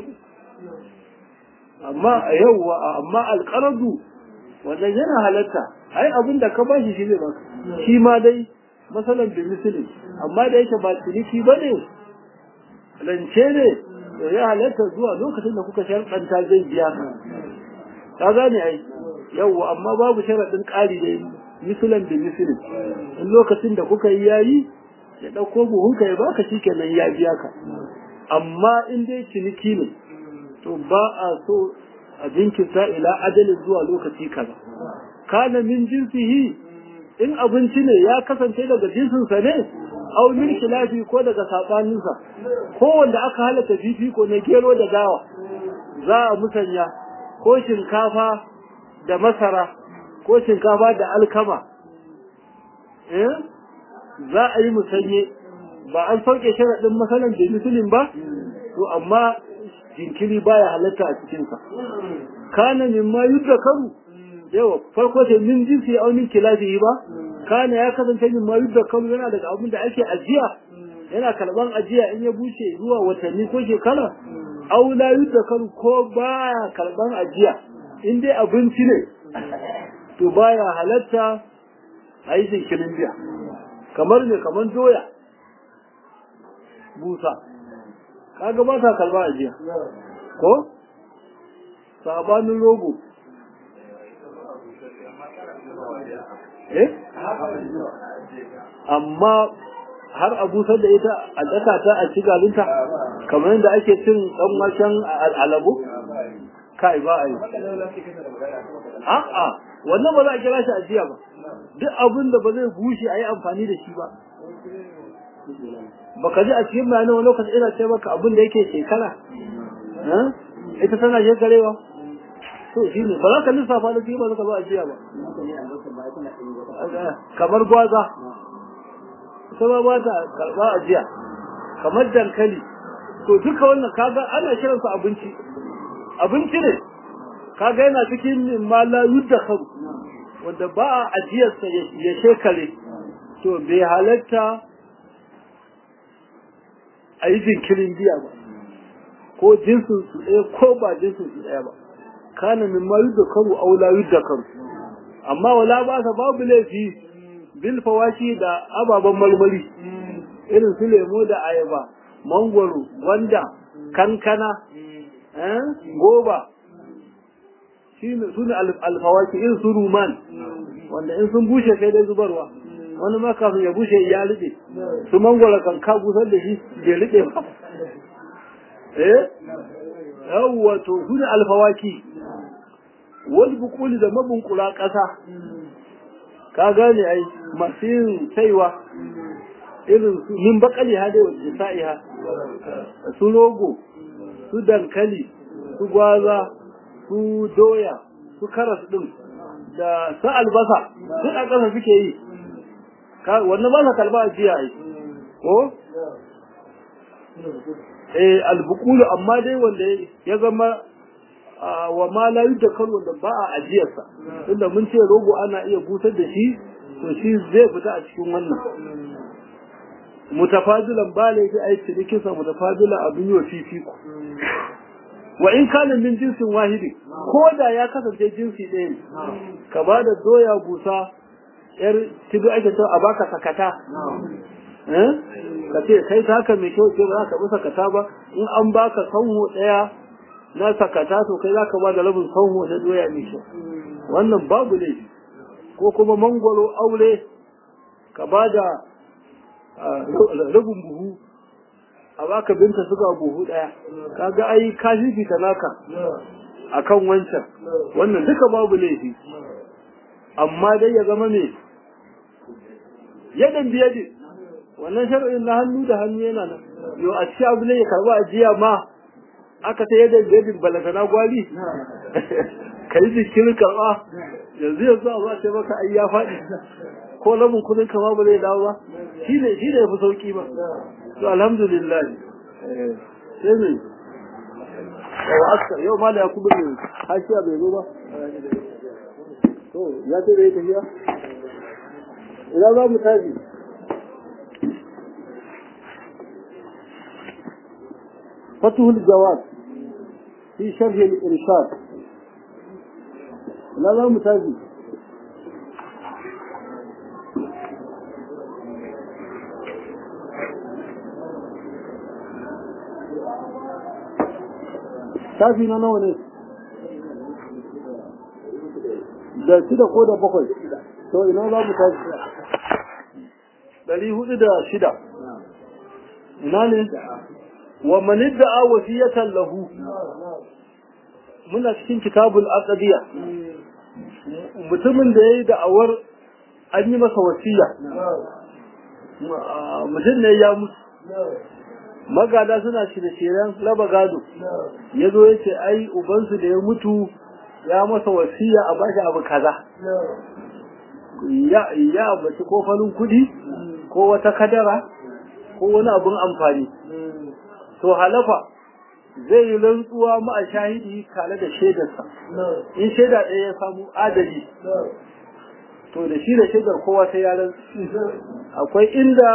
amma a yau amma alƙaradu wannan yana halatta ai abin da ka bashi shi zai baka shi ma dai masalan da misali amma da yake ba ciniki ba ne lance ne to ya halatta zuwa lokacin da kuka sharɗanta zai biya ka ka gane ai yau amma babu sharaɗin ƙari da misalan da misali in lokacin da kuka yi yayi ya ɗauko buhunka ya baka shi kenan ya biya ka amma in dai ciniki ne to ba a so a jinkirta ila ajalin zuwa lokaci kaza kana min jinsihi in abinci ne ya kasance daga jinsinsa ne aw min khilafi ko daga sabaninsa ko wanda aka halatta fifiko na gero da dawa za a musanya ko shinkafa da masara ko shinkafa da alkama eh za a yi musanye ba an sauke sharaɗin masalan da musulun ba to amma jinkiri baya halatta a cikinsa kana min ma yudda karu yawa farko ce min jinsi au min kilafihi ba kana ya kasance min ma yudda karu yana daga abin da ake ajiya yana karban ajiya in ya bushe zuwa watanni ko shekara au la yudda karu ko baya karban ajiya in dai abinci ne to baya halatta a yi jinkirin biya kamar ne kamar doya busa kaga ba ta kalba a jiya ko sabanin rogo eh amma har a busar da ita a daka ta a ci galinta kamar yadda ake cin dan waken alabu kai ba a yi a'a wannan ba za a kira shi ajiya ba duk abin da ba zai bushe a yi amfani da shi ba baka ji a cikin bayanin wani lokaci ina ce maka abin da yake shekara ita tana shekarewa to shi ne ba za ka lissafa da shi ba za ka zo ajiya ba kamar gwaza ita ma ba ta karɓa ajiya kamar dankali to duka wannan kaga ana kiransa abinci abinci ne kaga yana cikin ma la yuddakharu wanda ba a ajiyarsa ya shekare to bai halatta a yi jinkirin biya ba ko jinsin su ɗaya ko ba jinsin su ɗaya ba kana min ma yuddakaru aw la yuddakaru amma wala ba sa babu laifi bil fawaki da ababen marmari irin su lemo da ayaba mangwaro gwanda kankana goba su ne alfawaki irin su ruman wanda in sun bushe sai dai zubarwa wani ma kafin ya bushe ya rube su mangwaro kan ka busar da shi bai rube ba eh yawwa to su ne alfawaki wani bukuli da mabunkula ƙasa ka gane ai masu yin saiwa irin su min bakali ha dai wajen sa'iha su rogo su dankali su gwaza su doya su karas din da su albasa duk a ƙasa suke yi wannan ba sa kalba a jiya ai ko eh albukulu amma dai wanda ya zama wa ma la yudakar wanda ba a ajiyarsa tunda mun ce rogo ana iya busar da shi to shi zai fita a cikin wannan mutafadilan ba laifi a yi cinikinsa mutafadila abin yi wa fifiko wa in kana min jinsin wahidi ko da ya kasance jinsi ɗaya ne ka ba da doya busa yar tibi ake cewa a baka sakata ka ce kai ta haka mai kyau ce ba za ka bi sakata ba in an baka sanho ɗaya na sakata to kai za ka ba da rabin sanho na doya mai kyau wannan babu laifi ko kuma mangwaro aure ka ba da rabin buhu a baka binta suga buhu daya kaga ai ka fifita naka akan wancan wannan duka babu laifi amma dai ya zama ne yadan biyadi wannan shar'in na hannu da hannu yana nan yo a ci abu ne ya karba ajiya ma aka ta yadan biyadin balagana gwali kai jikin karba yanzu yanzu a ba sai maka ai ya faɗi ko lamun kudin kama ba zai dawo ba shi ne shi ne ya fi sauki ba to alhamdulillah sai ne yau aska yau ma da ya kubu ne hashiya bai zo ba to ya ce da ya tafiya ina za mu tafi فتح الجواب في شرح الإرشاد لا لا متازي shafi na nawa ne da shida ko da bakwai to ina za mu tashi ɗari hudu da shida ina ne wa manidda a wasiyatan lahu muna cikin kitabul aqdiya mutumin da yayi da'awar an yi masa wasiya mutum ne ya mutu magada suna shirye-shiryen raba gado ya zo ya ce ai ubansu da ya mutu ya masa wasiya a bashi abu kaza ya ya bace ko farin kudi ko wata kadara ko wani abun amfani to halafa zai yi rantsuwa ma a shahidi tare da shaidarsa in shaida ɗaya ya samu adali to da shi da shaidar kowa sai ya rantsu akwai inda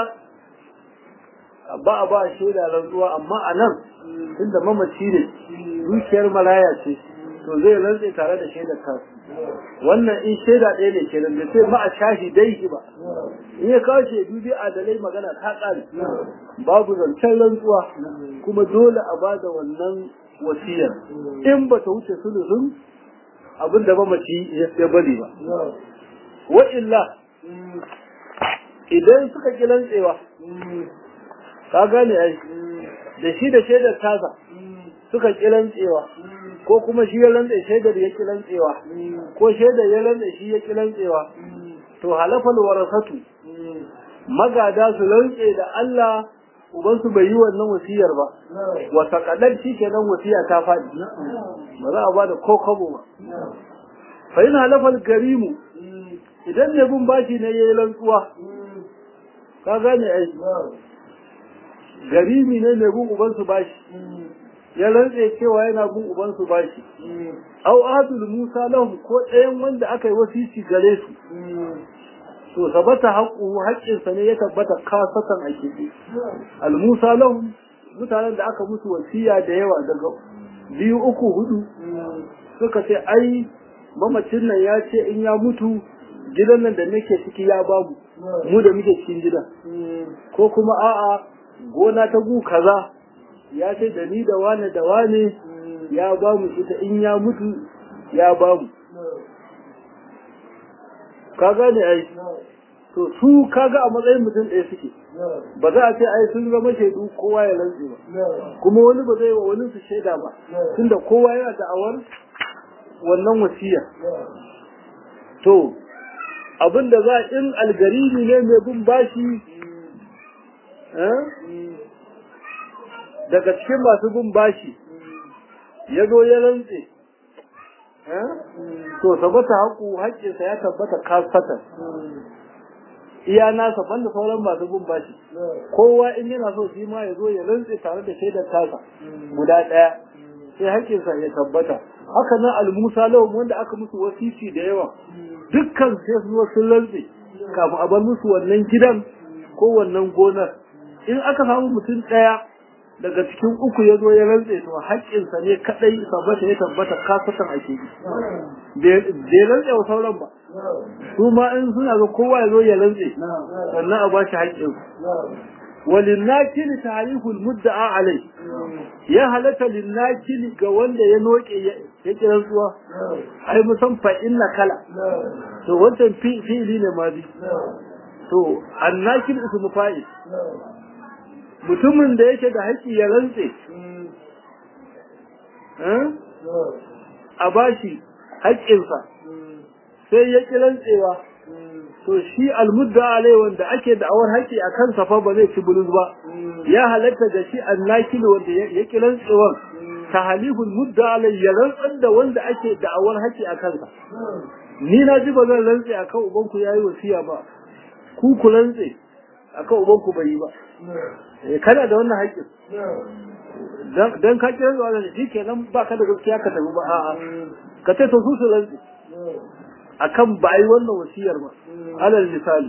ba a ba shaida rantsuwa amma a nan inda mamaci ne dukiyar maraya ce to zai rantse tare da shaidar kansu wannan in shaida ɗaya ne kenan da sai ma a shahi dai shi ba in ya kawo shaidu dai adalai magana ta ƙare babu zancen rantsuwa kuma dole a ba da wannan wasiyar in ba ta wuce sulusun abin da mamaci ya bari ba wa illa idan suka ki rantsewa ka gane ai da shi da shaidar tasa suka ki rantsewa ko kuma shi ya rantsa shaidar ya ki rantsewa ko shaidar ya rantsa shi ya ki rantsewa to halafal warasatu magada su rantse da Allah ubansu bai yi wannan wasiyar ba wa saqadar shi kenan wasiya ta faɗi ba za a ba da ko kabo ba fa ina halafal garimu idan ne bin bashi ne yayi rantsuwa ka gane ai garimi ne mai bin ubansu bashi ya rantse cewa yana bin ubansu bashi au ahadul musa lahum ko ɗayan wanda aka yi wasisi gare su to sabata haƙu haƙƙinsa ne ya tabbata kasatan a kiɗi al musa lahum mutanen da aka musu wasiya da yawa daga biyu uku hudu suka ce ai mamacin nan ya ce in ya mutu gidan nan da nake ciki ya babu mu da muke cikin gidan ko kuma a'a gona ta gu kaza ya ce da ni da wane da wane ya ba mu ita in ya mutu ya ba mu ka gane ai to su kaga a matsayin mutum ɗaya suke ba za a ce ai sun zama shaidu kowa ya rantse ba kuma wani ba zai wa wani su shaida ba tunda kowa yana da'awar wannan wasiya to abinda za in algariri ne mai bin bashi daga cikin masu bin bashi ya zo ya rantse to sabata haƙu haƙƙinsa ya tabbata kasatan iya nasa banda sauran masu bin bashi kowa in yana so shi ma ya zo ya rantse tare da shaidar tasa guda ɗaya sai haƙƙinsa ya tabbata haka nan almusa lawan wanda aka musu wasisi da yawa dukkan sai su sun rantse kafin a bar musu wannan gidan ko wannan gonar in aka samu mutum ɗaya daga cikin uku ya zo ya rantse to haƙƙinsa ne kaɗai tabbata ya tabbata kasatan ake yi bai rantse wa sauran ba su ma in suna ga kowa ya zo ya rantse sannan a ba shi haƙƙinsa وللناكل تعريف المدعى عليه يا هلك للناكل ga wanda ya noke ya kiran tsuwa ai musan fa inna kala to wannan fi'ili ne ma bi to annakil ismu fa'il mutumin da yake da haƙƙi ya rantse a bashi haƙƙinsa sai ya ƙi rantsewa to shi almudda alai wanda ake da'awar haƙƙi a kansa fa ba zai ci bulus ba ya halatta da shi annakil wanda ya ƙi rantsewar ta haliful mudda alai ya rantsar da wanda ake da'awar haƙƙi a kansa ni na ji ba zan rantse akan ubanku yayi wasiya ba ku ku rantse akan ubanku bai yi ba kana da wannan haƙƙin dan ka kira zuwa da shi kenan ba ka da gaskiya ka tafi ba a'a ka ce to su su rantse akan ba yi wannan wasiyar ba alal misali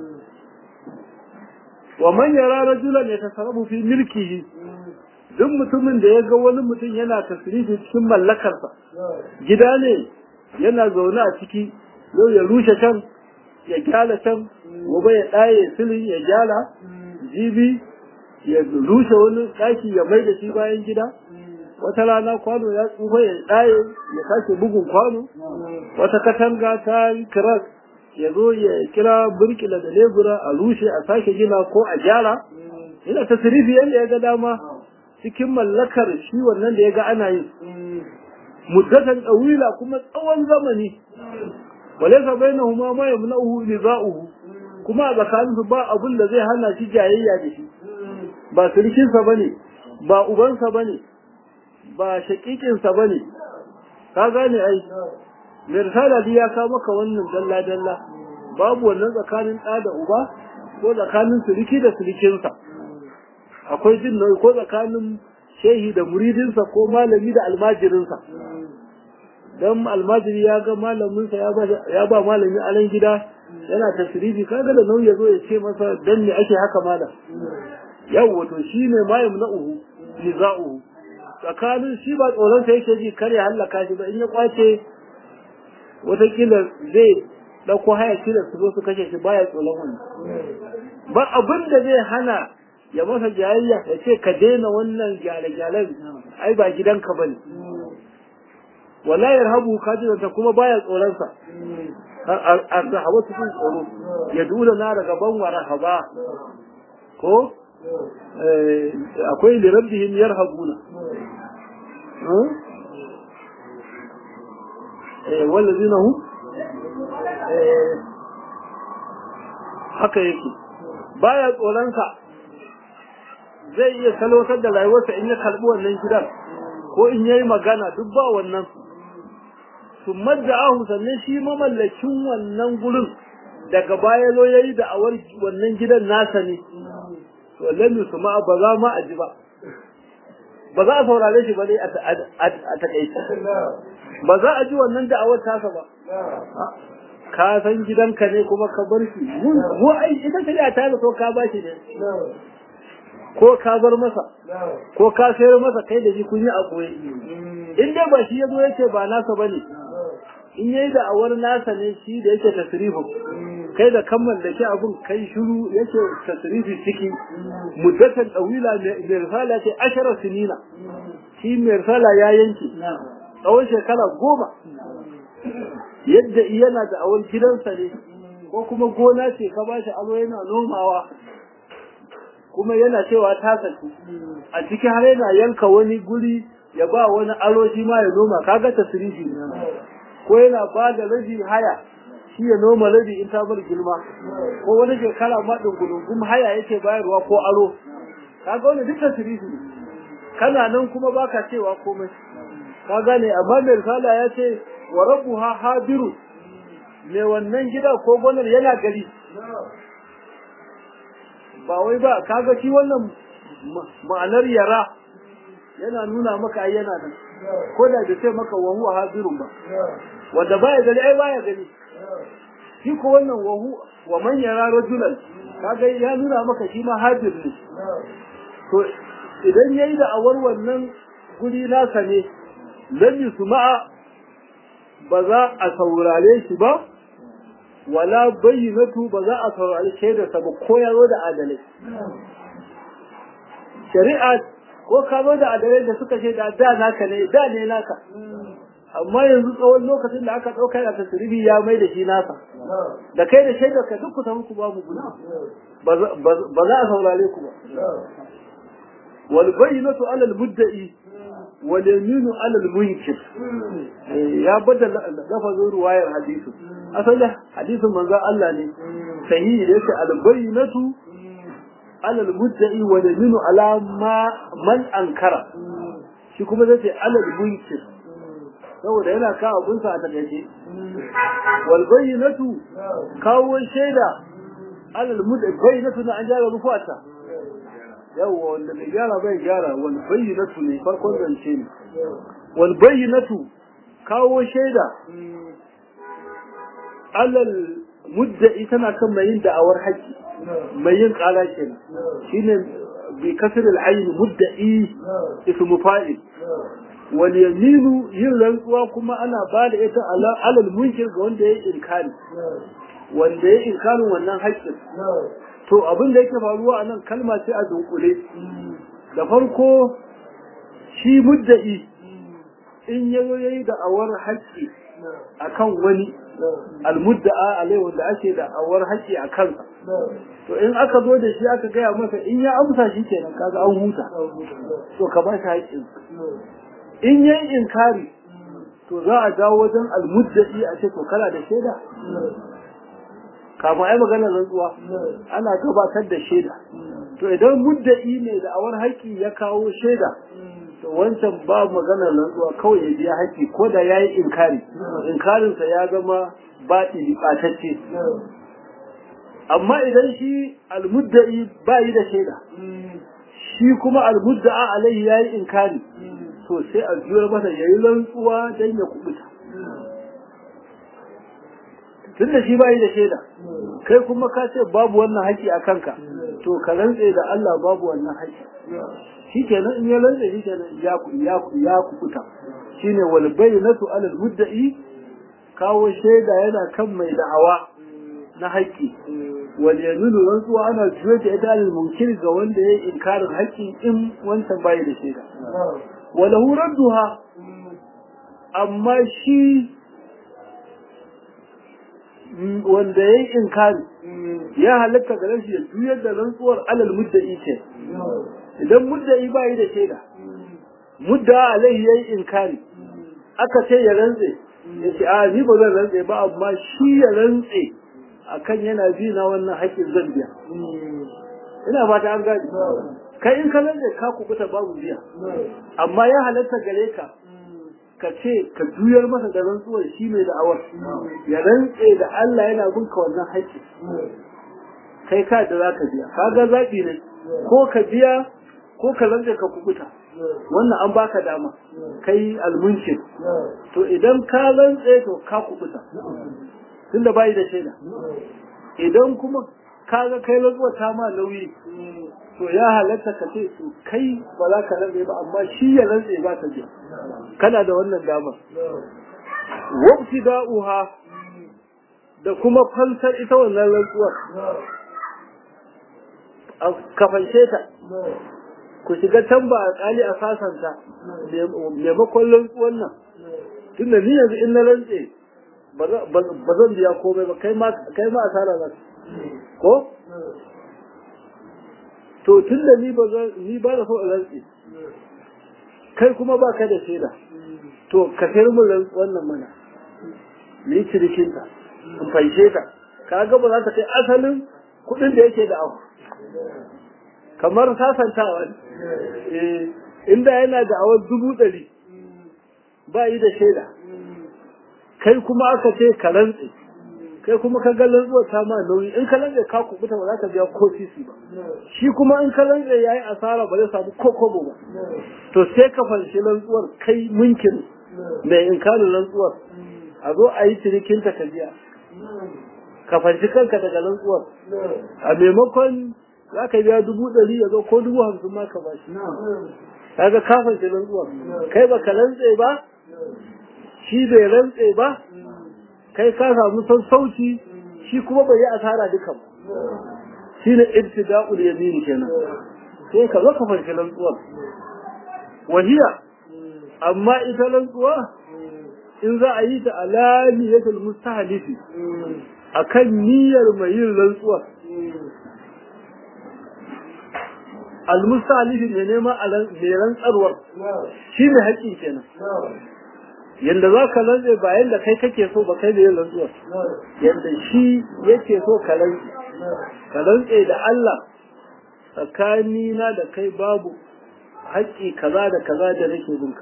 wa man yara rajulan yatasarrafu fi milkihi duk mutumin da ya ga wani mutum yana tasrifi cikin mallakarsa gida ne yana zaune a ciki yau ya rushe can ya gyara can gobe ya ɗaye silin ya gyara jibi ya rushe wani ɗaki ya mai da shi bayan gida wata rana kwano ya tsufa ya ɗaye ya sake bugun kwano wata katanga ta yi kiras ya zo ya kira burkila da lebura a rushe a sake gina ko a gyara yana ta sirifi yadda ya ga dama cikin mallakar shi wannan da ya ga ana yi muddatan ɗawila kuma tsawon zamani walaisa bainahuma ma yamna'uhu niza'uhu kuma a tsakaninsu ba abin da zai hana shi jayayya da shi ba sirkinsa bane ba ubansa bane ba shakikinsa ba ne, ka gane ai, mai risala ya ka maka wannan dalla-dalla, babu wannan tsakanin ɗa da uba ko tsakanin siriki da sirikinsa, akwai jin nauyi ko tsakanin shehi da muridinsa ko malami da almajirinsa. Don almajiri ya ga malaminsa ya ba malami alan gida yana tasirifi kaga da nauyi ya zo ya ce masa dan me ake haka malam. Yau wato shi ne mayam na uhu, niza'uhu. tsakanin shi ba tsoronsa yake ji kar ya hallaka shi ba in ya kwace watakila zai ɗauko haya shi da su zo su kashe shi baya tsoron wani ba abin da zai hana ya masa jayayya ya ce ka daina wannan gyale-gyalen ai ba gidanka ba ne wala ya rahabu kajinanta kuma baya tsoronsa a hawa cikin tsoro ya dula na daga ban wa rahaba ko akwai lirabbihim yarhabuna wallazina hu haka yake baya tsoronsa zai iya salwatar da rayuwarsa in ya karbi wannan gidan ko in yayi magana duk ba wannan sun madda ahu sannan shi mamallakin wannan gurin daga baya zo yayi da awar wannan gidan nasa ne to lam yusma ba za ma a ji ba ba za a saurare shi ba dai a takaice ba za a ji wannan da'awar tasa ba ka san gidanka ne kuma ka bar shi mu ai ita shari'a ta so ka ba shi ne ko ka bar masa ko ka sayar masa kai da shi kun yi a koyi in dai ba shi ya zo yace ba nasa bane in yayi da awar nasa ne shi da yake tasrifu kai da kammal da shi abun kai shiru yake tasrifi ciki muddatan dawila mai risala ce ashara sinina shi mai risala ya yanke tsawon shekara goma yadda yana da awar gidansa ne ko kuma gona ce ka bashi alo yana nomawa kuma yana cewa ta saki a ciki har yana yanka wani guri ya ba wani alo shi ma ya noma kaga tasrifi ko yana ba da rabi haya shi ya noma rabi in ta bar girma ko wani shekara ma dungulungum haya yake bayarwa ko aro kaga wani duk tasrifi ne kana nan kuma baka cewa komai ka gane amma mai risala ya ce wa rabbuha hadiru me wannan gida ko gonar yana gari ba wai ba kaga shi wannan ma'anar yara yana nuna maka ai yana nan ko da bai sai maka wa huwa hadirun ba wanda baya gani ai baya gani shi ko wannan wa hu wa man yara rajulan kaga ya nuna maka shi ma hadir ne to idan yayi da awar wannan guri nasa ne lam yusma'a ba za a saurare shi ba wala bayyinatu ba za a saurari shaidarsa ba ko ya zo da adalai shari'a ko ka zo da adalai da suka ce da da naka ne da ne naka amma yanzu tsawon lokacin da aka ɗauka da tasiribi ya mai da shi nasa da kai da shaidarka duk ku samu ku ba mu gudu ba za a saurare ku ba wal bayyinatu alal mudda'i wal yaminu alal munkir ya bada lafazin ruwayar hadisi asalin hadisin manzon Allah ne sahihi da yake al bayyinatu alal mudda'i wal yaminu ala ma man ankara shi kuma zai ce alal munkir saboda yana kawo abunsa a takaice wal bayyinatu kawo shaida alal mudda'i bayyinatu na an jara rufuata yawwa wanda bai gyara bai gyara wal bayyinatu ne farkon zance ne wal bayyinatu kawo shaida alal mudda'i tana kan mai yin da'awar haƙƙi mai yin ƙala kenan shine bi kasr al ayn mudda'i ismu fa'il wal yaminu yin rantsuwa kuma ana ba da ita alal munkir ga wanda ya inkari wanda ya inkarin wannan haƙƙin to abin da yake faruwa a nan kalma ce a dunkule da farko shi mudda'i in ya zo ya yi da'awar haƙƙi a kan wani almudda'a alai wanda ake da'awar haƙƙi a kansa to in aka zo da shi aka gaya masa in ya amsa shi kenan kaga an huta to ka ba shi haƙƙin in ya yi inkari to za a dawo wajen almudda'i a ce to kana da shaida kafin ai maganar rantsuwa ana gabatar da shaida to idan mudda'i ne da awar haƙƙi ya kawo shaida to wancan ba maganar rantsuwa kawai ya biya haƙƙi ko da ya yi inkari inkarinsa ya zama baɗi ɓatacce amma idan shi almudda'i ba yi da shaida shi kuma almudda'a alaihi ya yi inkari to sai a juyar masa ya yi rantsuwa don ya kubuta tun da shi ba yi da shaida kai kuma ka ce babu wannan haƙƙi a kanka to ka rantse da Allah babu wannan haƙƙi shi kenan in ya rantse shi kenan ya ku ya ku ya ku kuta shine wal bayyinatu alal mudda'i kawo shaida yana kan mai da'awa na haƙƙi wal yaminu rantsuwa ana juya da ita alal munkir ga wanda ya yi inkarin haƙƙi in wancan bai da shaida wala radduha amma shi wanda ya yi inkari ya halatta ga shi ya juyar da rantsuwar alal mudda'i ce idan mudda'i ba yi da shaida mudda alai ya yi inkari aka ce ya rantse ya ce a ni ba zan rantse ba amma shi ya rantse akan yana bi na wannan haƙƙin zan biya ina fata an gani kai in ka rantse ka kubuta babu biya amma ya halatta gare ka ka ce ka juyar masa da rantsuwar shi mai da'awar ya rantse da Allah yana bin ka wannan haƙƙi kai ka da za ka biya kaga zaɓi ne ko ka biya ko ka rantse ka kubuta wannan an baka dama kai almunkin to idan ka rantse to ka kubuta tunda bai da shaida idan kuma kaga kai rantsuwa ta ma nauyi to ya halatta ka ce to kai ba za ka rantse ba amma shi ya rantse ba ka biya kana da wannan dama wabti da'uha da kuma fansar ita wannan rantsuwar ka fanshe ta ku shiga can ba a tsali a sasanta maimakon rantsuwar nan tunda ni yanzu in na rantse ba zan biya komai ba kai ma asara za ko to tunda ni ba ni ba da so in rantse kai kuma ba ka da shaida to ka sayar mun wannan mana ni cirikinta in fanshe ta ka ga ba za ta kai asalin kuɗin da yake da abu kamar sasantawa ne inda yana da awar dubu ɗari ba yi da shaida kai kuma aka ce ka rantse kai kuma ka ga rantsuwar ta ma nauyi in ka rantse ka kubuta ba za ka biya ko sisi ba shi kuma in ka rantse yayi asara ba zai samu ko kobo ba to sai ka fanshi rantsuwar kai munkin mai inkarin rantsuwar a zo a yi cinikinta ka biya ka fanshi kanka daga rantsuwar a maimakon za ka biya dubu ɗari ya zo ko dubu hamsin ma ka bashi kaga ka fanshi rantsuwar kai ba ka rantse ba shi bai rantse ba kai ka samu sassauci shi kuma bai yi asara duka ba shi ne ibtida'ul yamin kenan sai ka zo ka fanshi rantsuwar wahiya amma ita rantsuwa in za a yi ta alaniyatul mustahlifi akan niyyar mai yin rantsuwar almustahlifi ne nema mai rantsarwar shi ne haƙƙi kenan yanda za ka rantse ba yanda kai kake so ba kai da yin rantsuwar yanda shi yake so ka rantse ka rantse da Allah tsakanina da kai babu haƙƙi kaza da kaza da nake binka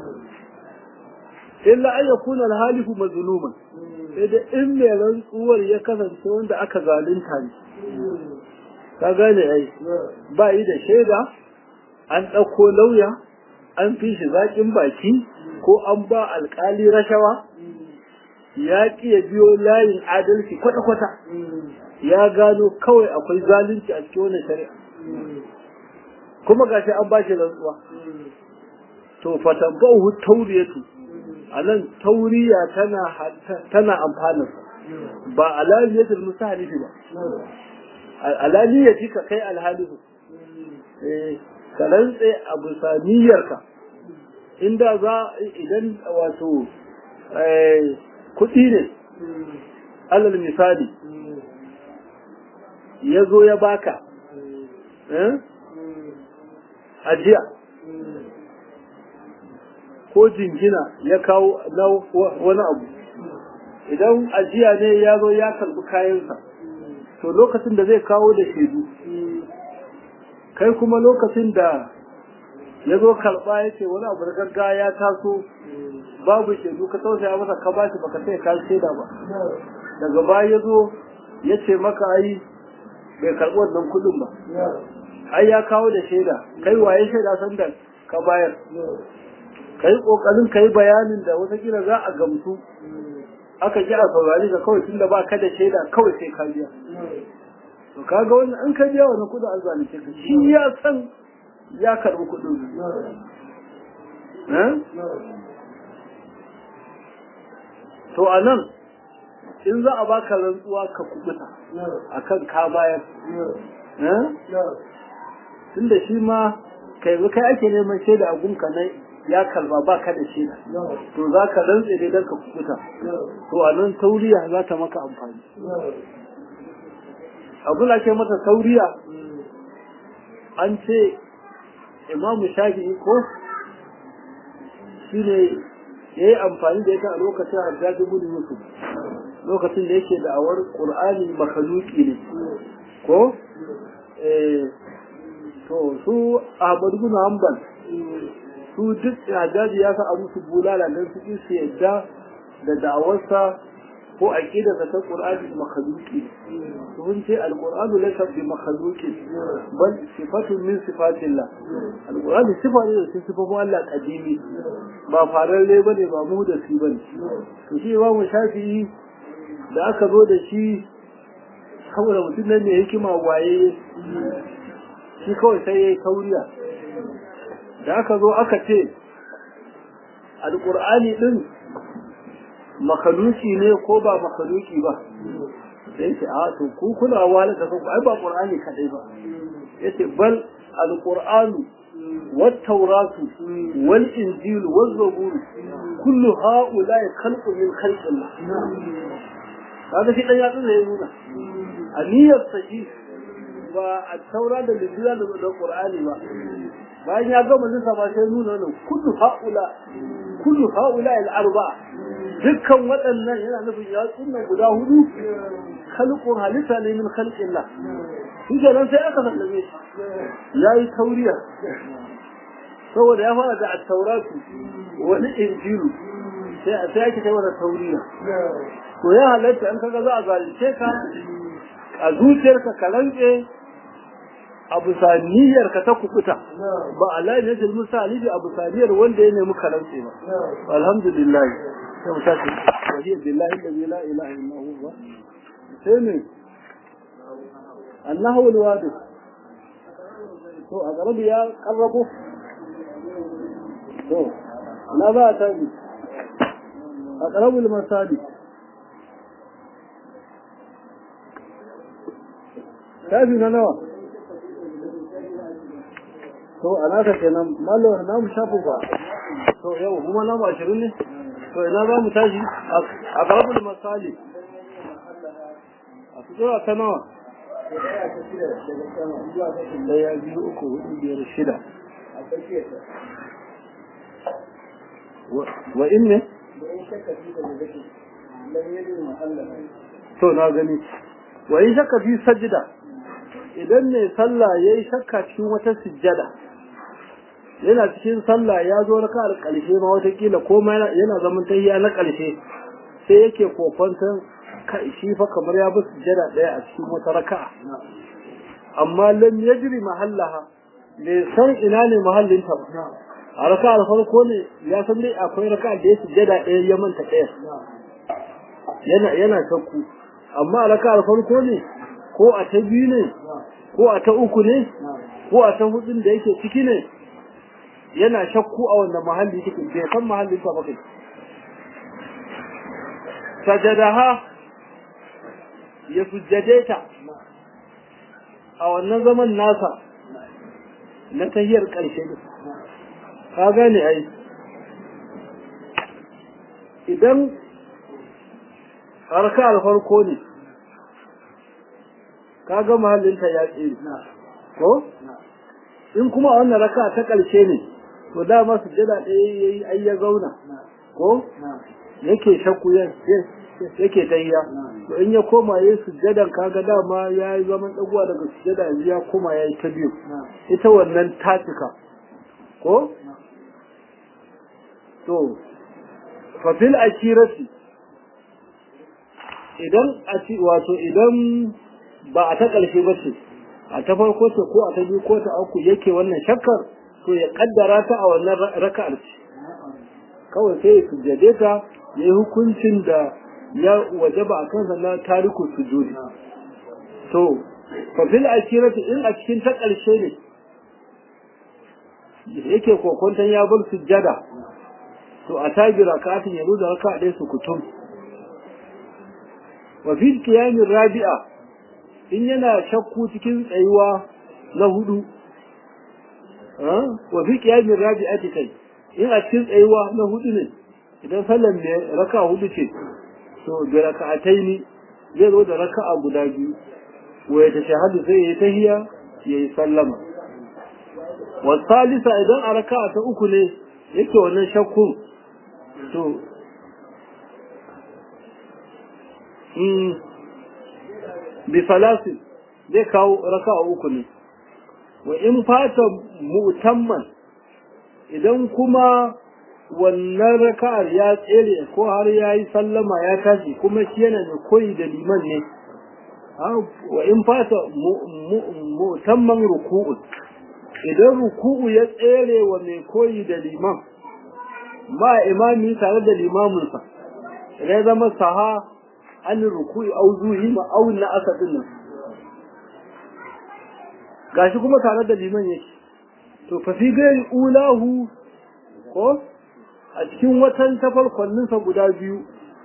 illa an yakuna al-halifu mazluman sai da in mai rantsuwar ya kasance wanda aka zalunta ne ka gane ai ba yi da shaida an ɗauko lauya an fi shi zaƙin baki ko an ba alƙali rashawa ya ƙi ya biyo layin adalci kwata-kwata ya gano kawai akwai zalunci a cikin wannan shari'a kuma gashi an ba shi rantsuwa to fatanba'uhu tauriyatu a nan tauriya tana tana amfanin ba alaliyatul musahalifi ba alaliyati ka kai alhalifu eh ka rantse a bisaniyarka inda za idan wato kuɗi ne alal misali ya zo ya baka ajiya ko jingina ya kawo na wani abu idan ajiya ne ya zo ya karbi kayansa to lokacin da zai kawo da shaidu kai kuma lokacin da ya zo karba ya ce wani abu da gaggawa ya taso babu shaidu ka tausaya masa ka bashi baka sai ka shaida ba daga baya ya zo ya ce maka ai bai karbi wannan kudin ba ai ya kawo da shaida kai waye shaida sanda ka bayar ka yi ƙoƙarin ka yi bayanin da watakila za a gamsu aka ji a saurari ka kawai tun da ba ka da shaida kawai sai ka biya to kaga wannan an ka biya wani kudin arzalice ka shi ya san ya karɓi kudin to a nan in za a baka rantsuwa ka kubuta akan ka bayar tun da shi ma kai kai ake neman shaida a gunka na ya kalba ba ka da shaida to za ka rantse dai don ka kubuta to a nan tauriya za ta maka amfani abu da ke mata tauriya an ce imamu shafi'i ko shi ne ya yi amfani da ita a lokacin hajjaji gudu yusuf lokacin da yake da'awar ƙur'ani makaluki ne ko to su ahmadu bin hanbal su duk hajjaji ya sa a musu bulala don su ƙi su yadda da da'awarsa ko aqidarsa ta Qur'ani makhluqi sun ce al-Qur'anu laysa bi makhluqi bal sifatun min sifatillah al-Qur'ani sifa ne da sifofin Allah kadimi ba fararre bane ba mu da shi bane to shi ba mu shafi'i da aka zo da shi saboda mutum nan ne hikima waye shi kawai sai yayi tauriya da aka zo aka ce al-Qur'ani din makaluki ne ko ba makaluki ba sai ce a to ku kuna wala da kanku ai ba qur'ani kadai ba yace bal alqur'anu wat tawratu wal injil waz zabur kullu haula khalqu min khalqillah kaga shi dan yatsu ne nuna aniyar sahi ba a taura da injila da qur'ani ba bayan ya gama lissa ba sai nuna wannan kullu haula kullu haula al arba'a dukkan waɗannan yana nufin yatsun nan guda hudu khalqun halitta ne min khalqillah shi kenan sai aka sallame shi yayi tauriya saboda ya fara da at-tauratu wani injilu sai sai ake kai wannan tauriya to ya halatta an kaga za a zalunce ka a zuciyarka ka rantse abu saniyar ka ta kukuta ba Allah ne da misali da abu saniyar wanda ya nemi ka rantse ba alhamdulillah sai mu tashi wajiyar billahi da la ilaha illa huwa sai ne annahu alwadi to a garabi ya karrabo to na ba ta bi a karabul masali tafi na nawa to a naka kenan malo na mu shafu ba to yau kuma na mu ashirin ne to ina za mu tashi a garabul masali a fito ta nawa daya biyu uku hudu biyar shida wa in ne to na gani wa in shakka fi sajida idan ne sallah yayi shakka cikin wata sujjada yana cikin sallah ya zo raka al ƙarshe ma watakila ko ma yana zaman tahiya na ƙarshe sai yake kofantan kai shi fa kamar ya bi sujjada ɗaya a cikin wata raka'a amma lam yajri mahallaha bai san ina ne mahallin ta ba a raka farko ne ya san dai akwai raka da ya sujjada ɗaya ya manta ɗaya yana yana shakku amma a raka farko ne ko a ta biyu ne ko a ta uku ne ko a ta hudun da yake ciki ne yana shakku a wanda mahalli take bai san mahallin ta ba kai sajadaha ya sujjade ta a wannan zaman nasa na tahiyar ƙarshe ne ka gane ai idan harka alfarko ne ka ga mahallinta ya tsere ko in kuma a wannan raka ta ƙarshe ne to dama sujjada ɗaya yayi ai ya zauna ko yake shakku yake tayya to in ya koma yayi sujjadan kaga dama ya yi zaman dagowa daga sujjada yanzu ya koma ya yi ta biyu ita wannan tatika ko to fa fil akirati idan a ci wato idan ba a ta ƙarshe ba ce a ta farko ce ko a ta biyu ko ta uku yake wannan shakkar to ya kaddara ta a wannan raka'ar ce kawai sai ya sujjade ta ya yi hukuncin da ya wajaba a kansa na tariku sujudi to fa fil akirati in a cikin ta ƙarshe ne yake kokonton ya bar sujjada to a tagi raka'atin ya da raka'a ɗaya su kutum wa fil qiyamin rabi'a in yana shakku cikin tsayuwa na hudu wa fi qiyamin rabi'ati kai in a cikin tsayuwa na hudu ne idan sallan ne raka hudu ce to bi raka'ataini zai zo da raka'a guda biyu wa ya tashahadu sai ya tahiya ya yi sallama wa salisa idan a raka'a ta uku ne yake wannan shakkun to bi salasin zai kawo raka'a uku ne wa in fata mu'tamman idan kuma wannan raka'ar ya tsere ko har ya yi sallama ya tashi kuma shi yana da koyi da liman ne wa in fata mutamman ruku'u idan ruku'u ya tsere wa mai koyi da liman ma imami tare da limaminsa idan ya zama saha an ruku'i au zuhi ma au na asadin nan gashi kuma tare da liman yake to fa fi gairi ulahu ko a cikin watan tafarkwanninsa guda biyu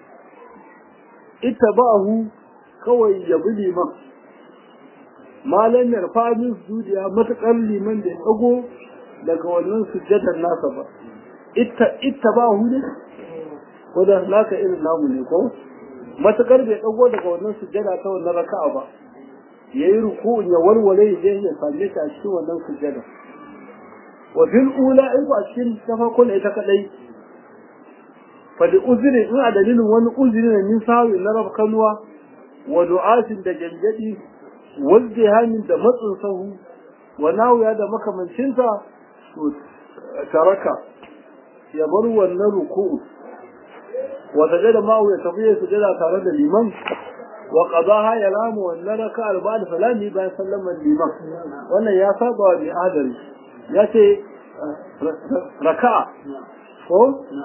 ita ba'ahu kawai ya bi liman malam yarfa min sujudiya matakar liman da ya dago daga wannan sujjadar nasa ba ita ita ba'ahu ne ko da naka irin namu ne ko matakar bai dago daga wannan sujjada ta wannan raka'a ba yayi ruku'un ya walwale ya je ya same ta a cikin wannan sujjada wa fil ula in ba cikin tafarkon ita kadai fadi uzuri in a dalilin wani uzuri ne min sawi na rab kanuwa wa du'atin da gangadi wa zihanin da matsin sahu wa nawya da makamancinsa to taraka ya bar wannan ruku'u wa sajada ma ya tafi ya sujada tare da liman wa qadaha ya lamu wannan raka'ar ba'da salami bayan sallaman liman wannan ya saba wa bi adali ya ce raka'a ko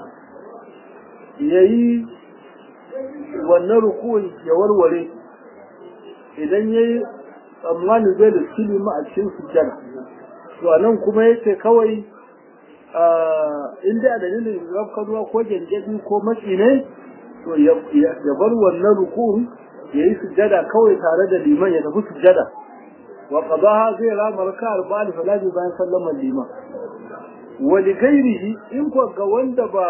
ya yi wannan rukun ya warware idan ya yi tsammanin zai da silima a cikin sujjada to a nan kuma ya ce kawai inda a dalilin rafkanuwa ko gyangyaɗi ko matsi ne to ya bar wannan rukun ya yi sujjada kawai tare da liman ya tafi sujjada wa qadaha zai rama raka'ar ba'da salati bayan sallamar liman wa li ghairihi in ko ga wanda ba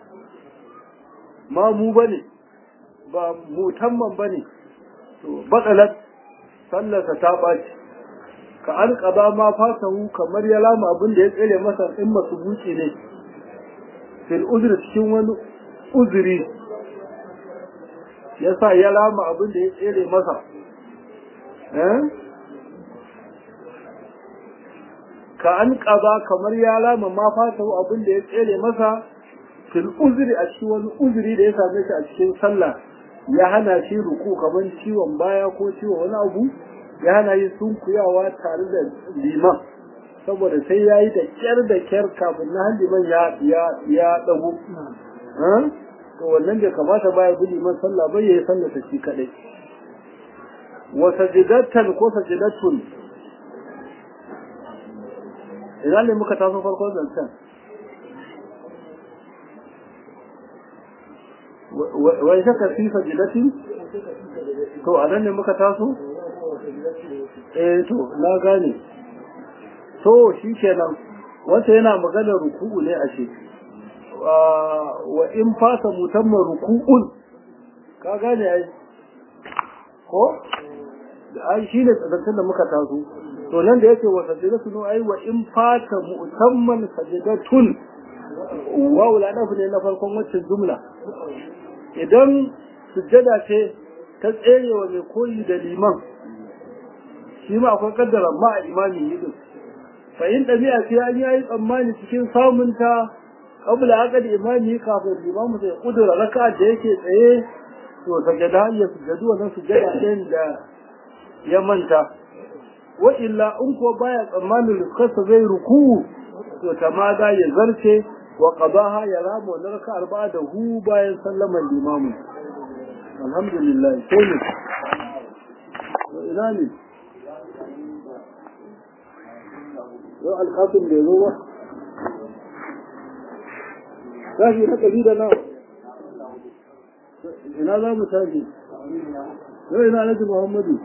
ma mu bane ba mutamman bane to batsalat sallarsa ta baci ka an qada ma fasahu kamar ya lama abin da ya tsere masa in masu buci ne fil uzri cikin wani uzuri yasa ya lama abin da ya tsere masa eh ka an ƙaba kamar ya lama ma fata abin da ya tsere masa fil uzuri a cikin wani uzuri da ya same shi a cikin sallah ya hana shi ruku kamar ciwon baya ko ciwon wani abu ya hana shi sunkuyawa tare da liman saboda sai ya yi da kyar da kyar kafin na liman ya ya ya dago to wannan bai kamata baya bi liman sallah bai yayi sallah ta shi kadai wa sajidatan ko sajidatun ina ne muka taso farko zancen wai shaka fi sajidati to a nan ne muka taso eh to na gane to shi kenan wata yana maganar ruku'u ne a shi wa in fasa mutamman ruku'un ka gane ai ko ai shi ne zancen da muka taso to nan da yake wa sajidatu no ai wa in fata mu'tamman sajidatun wa wala ne na farkon wacce jumla idan sujjada ce ta tserewa mai koyi da liman shi ma akwai kaddara ma a imami yi din fa in dabi'a ce an yi tsammani cikin samun ta qabla aqad imami kafin limamu sai kudura raka'a da yake tsaye to sajada ya sujjadu wannan sujjada ɗin da ya manta wa illa in ko baya tsammanin rukarsa zai ruku to tamada ya zarce wa qadaha ya rama wa raka arba'a da hu bayan sallaman limamu alhamdulillah sai ne ina ne yau alƙafin da ya zo ba tashi na ƙabi da na ina za mu tashi yau ina naji muhammadu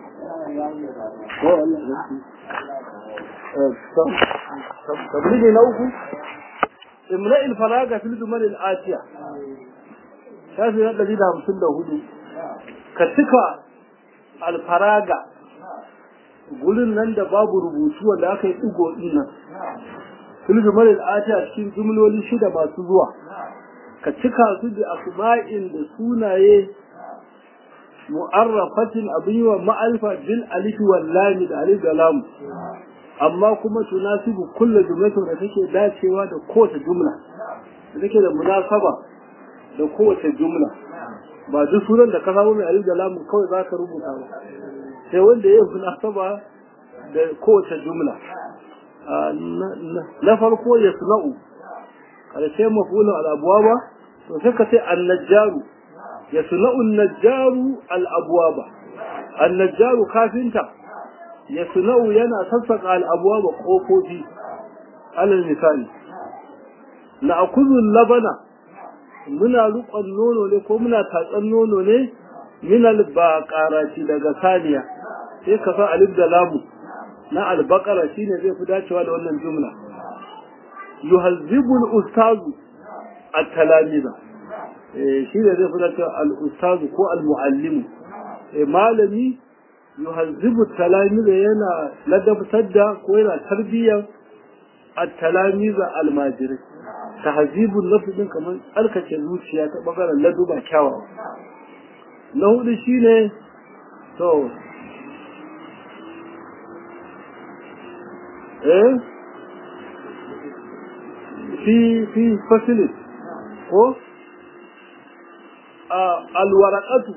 tabligi na uku imra ilfaraga fil jumal al-atiya shafi na ɗari da hamsin da hudu ka cika alfaraga gurin nan da babu rubutu wanda aka yi ɗigo ɗin nan fil jumal al-atiya cikin jumloli shida masu zuwa ka cika su da asma'in da sunaye mu'arrafatin abin wa ma'alfa bil alif wal lam da alif da lam amma kuma tunasibu kullu jumlatin da take dacewa da kowace jumla da take da munasaba da kowace jumla ba duk sunan da ka samu mai alif da lamun kawai za ka rubuta ba sai wanda ya munasaba da kowace jumla na farko ya suna'u karshe mafulun al'abuwa ba to sai ka ce annajjaru ya suna'u najjaru al'abuwa ba annajjaru kafinta ya suna'u yana sassaka al'abuwa ba ƙofofi alal misali na akuzun labana muna rukon nono ne ko muna tatsan nono ne minal baƙaraci daga saniya sai ka sa alif da lamu na albakara shine zai fi dacewa da wannan jumla yuhazzibul ustazu at-talamiza eh shine zai fi dacewa al-ustazu ko al-muallimu eh malami yuhazzibu talamiza yana ladabtar da ko yana tarbiyyar at-talamiza al-majiri tahzibul nafs din kamar alkace zuciya ta bangaren laduba kyawawa na hudu shine to eh fi fi fasilin ko alwarakatu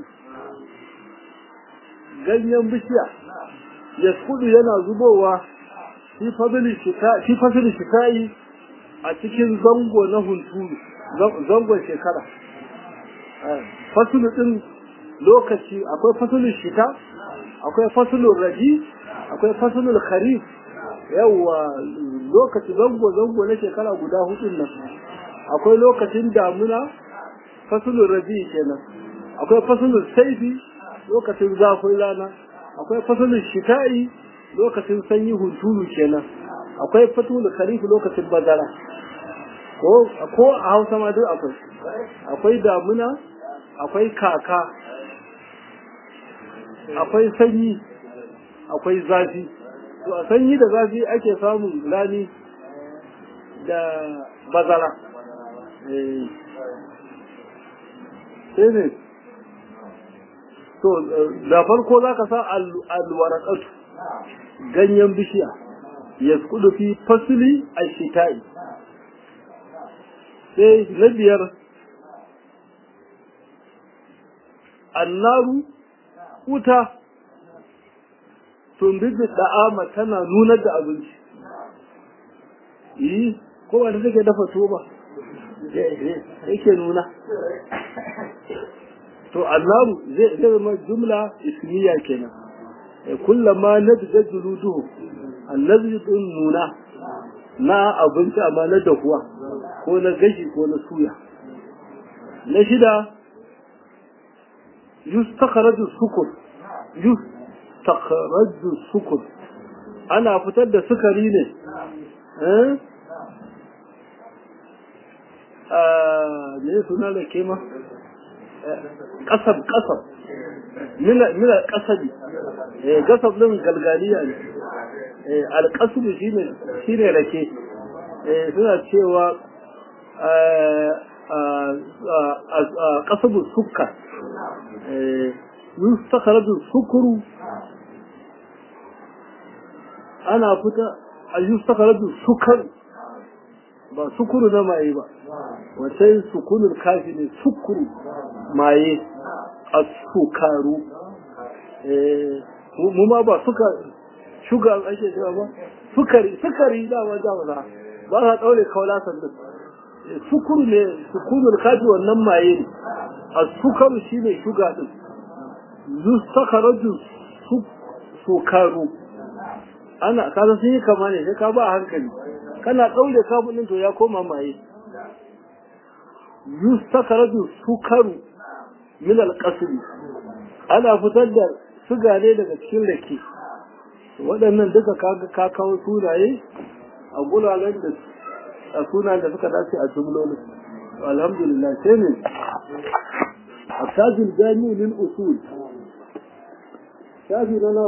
ganyen bishiya ya kudu yana zubowa fi fasilin shikayi a cikin zango na hunturu zangon shekara fasilin din lokaci akwai fasilin shita akwai fasilin raji akwai fasilin kharif yawwa lokaci zango zango na shekara guda hudun nan akwai lokacin damuna fasulun rabi kenan akwai fasulun saifi lokacin zafin rana akwai fasulun shita'i lokacin sanyi hunturu kenan akwai fasulun kharifi lokacin bazara ko ko a Hausa ma duk akwai akwai damuna akwai kaka akwai sanyi akwai zafi to a sanyi da zafi ake samun rani da bazara sai ne to da farko za ka sa alwarakatu ganyen bishiya ya kudu fi fasili a shita'i sai na biyar annaru wuta tumbibi da'ama tana nunar da abinci yi ko wanda take dafa tuwo ba yake nuna to annaru zai zama jumla ismiya kenan kullama nadda juluduhu allazi din nuna na abinci amma na dahuwa ko na gashi ko na suya na shida yustakhraju sukur yustakhraju sukur ana fitar da sukari ne eh me suna da kema kasab kasab mina mina kasabi eh kasab din galgaliya ne eh alqasb shine shine rake eh suna cewa kasabu sukka eh yustakhraju sukuru ana fita a yustakhraju sukar ba sukuru na maye ba wacce sukunul kafi ne sukuru maye a sukaru mu ma ba suka shuga ake cewa ba sukari sukari dama dama ba sa daure kaula sannan sukuru ne sukunul kafi wannan maye ne a sukaru shine shuga din zu sakaraju sukaru ana kaza sun yi kama ne sai ka ba hankali kana ɗaure kafin ɗin to ya koma maye yustakaradu sukaru min alƙasri ana fitar da suga ne daga cikin rake waɗannan duka kaga ka kawo sunaye a guraren da a sunayen da suka dace a jumlolin alhamdulillah sai ne التاج الجامع للأصول شافي لنا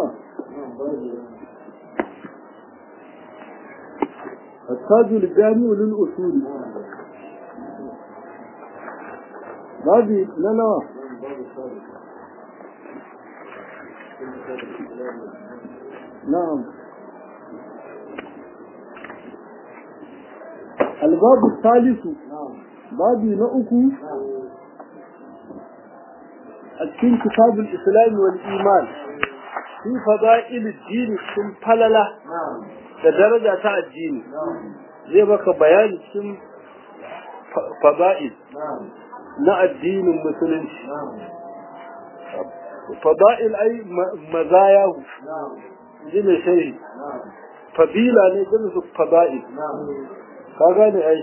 التاج الجامع للأصول بابي لنا نعم albabu salisu babu na uku a cikin kitabul islam wal iman fi fada'il ad-din sun falala da daraja ta addini zai baka bayani cikin fada'il na addinin musulunci fada'il ai mazayahu ji mai shari fadila ne jami su fada'il ka gane ai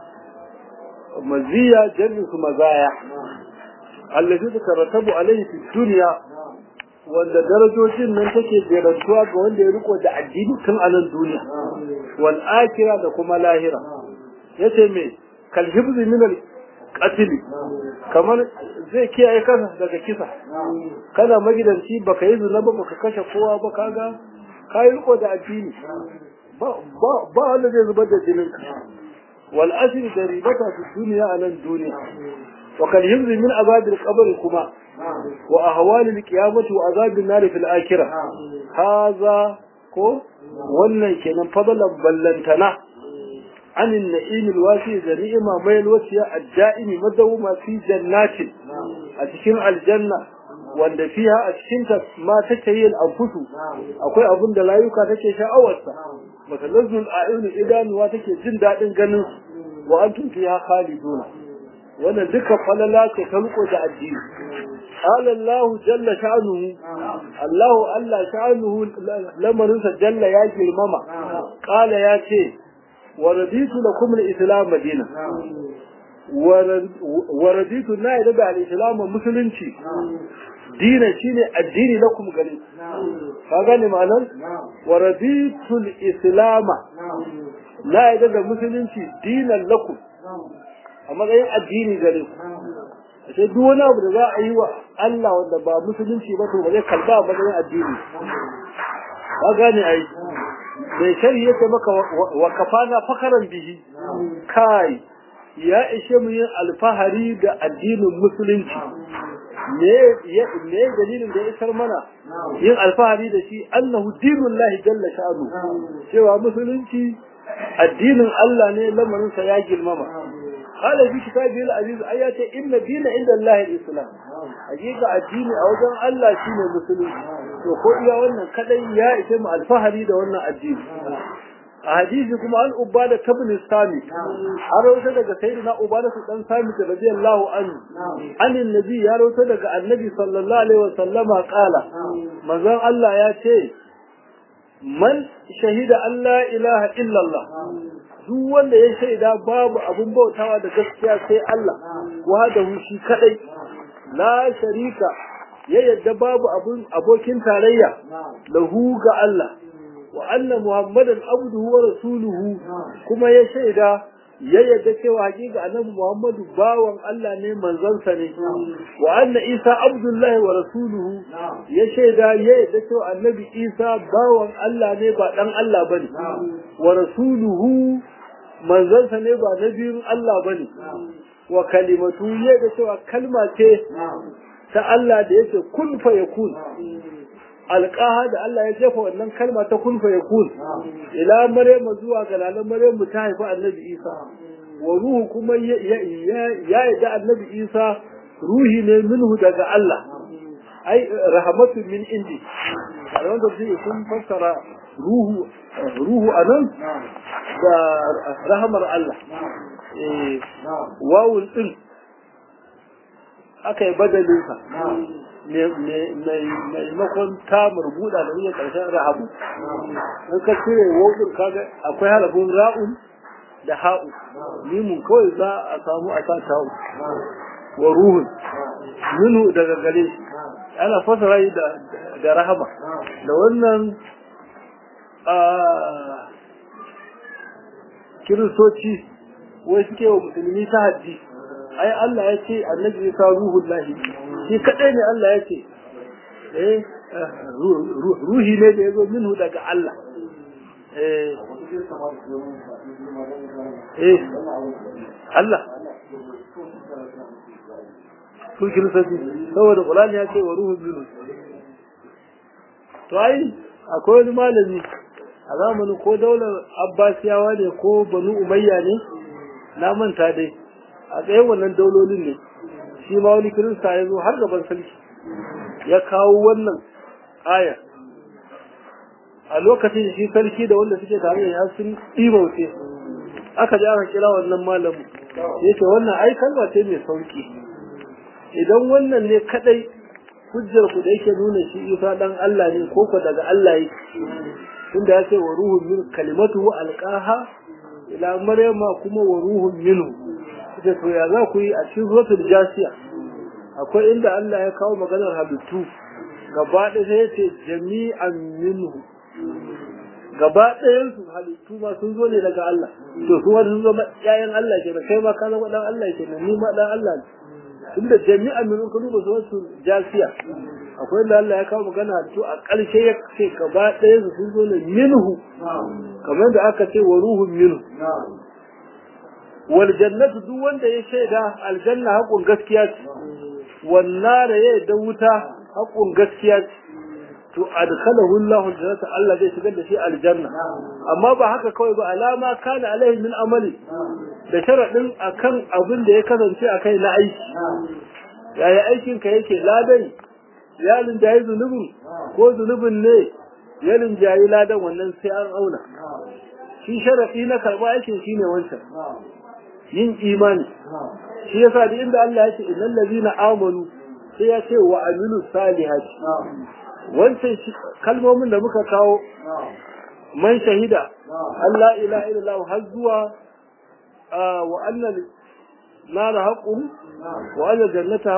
maziya jami su mazaya allazi da karatabu alaihi fi duniya wanda darajojin nan take jerantuwa ga wanda ya riko da addini tun a nan duniya wal akira da kuma lahira yace me kal hibzi min al qatl kamar zai kiyaye kansa daga kisa kana magidanci baka yi zina ba baka kashe kowa ba kaga kai riko da addini ba ba ba wanda zai zubar da jinin ka wal asri da ribata fi duniya a nan duniya wa kal hibzi min azab al qabr kuma wa ahwal al qiyamah wa azab an nar fi al akhirah haza ko wannan kenan fadalan ballantana عن النعيم الواسع ذريئما ما الوسيا الدائم مدوما في جنات أتكين الجنة wanda fiha a cikinta ma take yin anfusu akwai abin da layuka take sha'awarsa matalazzul a'yun idanuwa take jin daɗin ganin wa antum fiha khaliduna wannan duka falala ce ta riko da addini قال الله جل شأنه الله الله شأنه لما ننسى جل يا جلمما قال يا شيء ورضيت لكم الإسلام مدينة ورضيت لا يدبع الإسلام مسلمتي دين شيني الدين لكم قليل فقال معنى ورضيت الإسلام لا يدبع مسلمتي دينا لكم أما غير الدين قليل sai duk wani abu da za a yi wa Allah wanda ba musulunci ba to ba zai kalba ba da addini ka gane ai mai shari yake maka wa kafana fakaran bihi kai ya ishe mu yin alfahari da addinin musulunci me me dalilin da ya isar mana yin alfahari da shi annahu dinullahi jalla sha'anu cewa musulunci addinin Allah ne lamarinsa ya girmama قال في كتابه العزيز آيات إن الدين عند الله الإسلام حقيقة الدين أوجه الله شين المسلم وقل يا وانا كدي يا إسم الفهري ده وانا الدين أحاديثكم عن أبادة كبن السامي أروت لك سيدنا أبادة بن سامي رضي الله عنه عن النبي يا روت لك النبي صلى الله عليه وسلم قال مزان الله يا شيء من شهد أن لا إله إلا الله duk wanda ya shaida babu abun bautawa da gaskiya sai Allah wahdahu shi kadai la sharika ya yadda babu abun abokin tarayya lahu ga Allah wa anna muhammadan abduhu wa rasuluhu kuma ya shaida ya yadda cewa hakika annabi muhammadu bawan Allah ne manzansa ne wa anna isa abdullahi wa rasuluhu ya shaida ya yadda cewa annabi isa bawan Allah ne ba dan Allah bane wa rasuluhu manzansa ne ba na biyun Allah ba ne, wa kalimatu ya da cewa kalma ce ta Allah da yake kun fa ya kun. Alƙaha da Allah ya jefa wannan kalma ta kun fa ya kun, ila Maryamu zuwa ga lalan Maryamu ta haifi annabi Isa, wa ruhu kuma ya yi da annabi Isa ruhi ne minhu daga Allah, ai rahamatu min indi. A wanda zai sun fassara ruhu ruhu anan da rahamar Allah wawul din aka yi badalinsa maimakon ta marbuda da iya ƙarshen rahabu in ka cire wawul kaga akwai halabun ra'un da ha'u mimun kawai za a samu a sa ta'u wa ruhun minu daga gare shi ana fasara da rahama da wannan kiristoci wai suke wa musulmi ta haddi ai Allah ya ce annabi ya sa ruhun lahi shi kadai ne Allah ya ce eh ruhi ne da ya zo minhu daga Allah eh eh Allah su kiristoci saboda Qur'ani ya ce wa ruhun minhu to ai akwai wani malami a zamanin ko daular abbasiyawa ne ko banu umayya ne na manta dai a tsayin wannan daulolin ne shi ma wani kirista ya zo har gaban sarki ya kawo wannan aya a lokacin shi sarki da wanda suke tare ya sun ɗimauce aka ji aka kira wannan malamu ya ce wannan ai kalma ce mai sauki idan wannan ne kadai hujjar ku da yake nuna shi isa dan Allah ne ko ko daga Allah yake tunda ya ce wa ruhun min kalimatu alqaha ila maryama kuma wa ruhun minhu da to ya za ku yi a cikin suratul jasiya akwai inda Allah ya kawo maganar halittu gaba ɗaya sai ya ce jami'an minhu gaba ɗayan su halittu ma sun zo ne daga Allah to su wani sun zama ƴaƴan Allah ke kai ma ka zama dan Allah ke ni ma dan Allah ne tunda jami'an minhu ka duba suratul jasiya akwai inda Allah ya kawo magana halittu a ƙarshe ya ce gaba ɗayan su sun zo ne minhu kamar da aka ce wa ruhun minhu wal jannatu duk wanda ya shaida aljanna haƙun gaskiya ce wannan da ya da wuta haƙun gaskiya ce to adkhalahu Allahu aljannata Allah zai shigar da shi aljanna amma ba haka kawai ba alama kana alaihi min amali da sharadin akan abin da ya kasance akai na aiki yaya aikin ka yake ladan ya linjayi zunubin ko zunubin ne ya linjayi ladan wannan sai an auna shi sharadi na karba aikin shine wancan yin imani shi yasa da inda Allah ya ce innal ladina amanu sai ya ce wa amilu salihati wancan kalmomin da muka kawo man shahida Allah ilaha illallah har zuwa wa annal nar haqqun wa annal jannata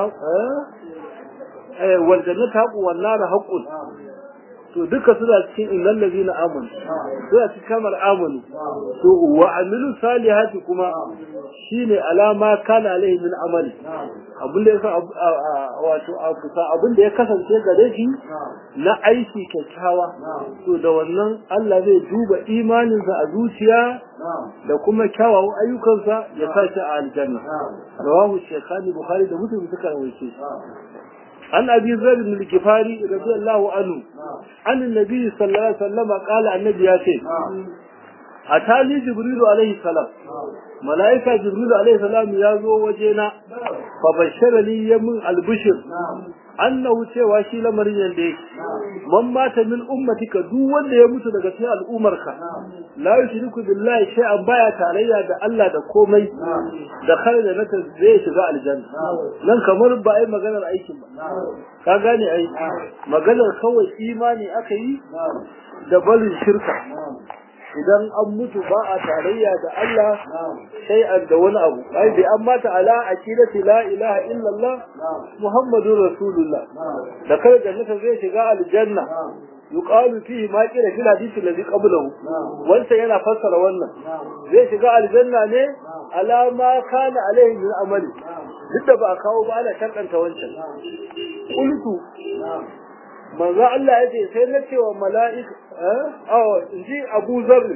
eh wal jannata haqqun wan nar haqqun to duka suna cikin innal ladina amanu suna cikin kamar amanu to wa amilu salihati kuma shine alama kana alaihi min amali abin da yasa wato abin da ya kasance gare shi na aiki kyakkyawa to da wannan Allah zai duba imaninsa a zuciya da kuma kyawawan ayyukansa ya sa shi a aljanna rawahu shaykhani bukhari da muslim suka rawaito عن أبي ذر بن الكفاري رضي الله عنه عن النبي صلى الله عليه وسلم قال النبي ياتي أتاني جبريل عليه السلام ملائكة جبريل عليه السلام يازو وجينا فبشر لي يمن البشر annahu cewa shi lamarin yanda yake man mata min ummatika duk wanda ya mutu daga cikin al'umarka la yushriku billahi shay'an baya tarayya da Allah da komai da khaira nata zai shiga aljanna nan kamar ba ai maganar aikin ba ka gane ai maganar kawai imani aka yi da barin shirka idan an mutu ba a tarayya da Allah sai an da wani abu ai bi an mata ala aqidati la ilaha illallah muhammadur rasulullah da kai jannata zai shiga aljanna yuqalu fihi ma qila fil hadith alladhi qablahu wanda yana fassara wannan zai shiga aljanna ne ala ma kana alaihi min amali duk da ba a kawo ba ana tantance wancan qultu manzo Allah ya ce sai na cewa mala'ika eh in ji Abu Zarr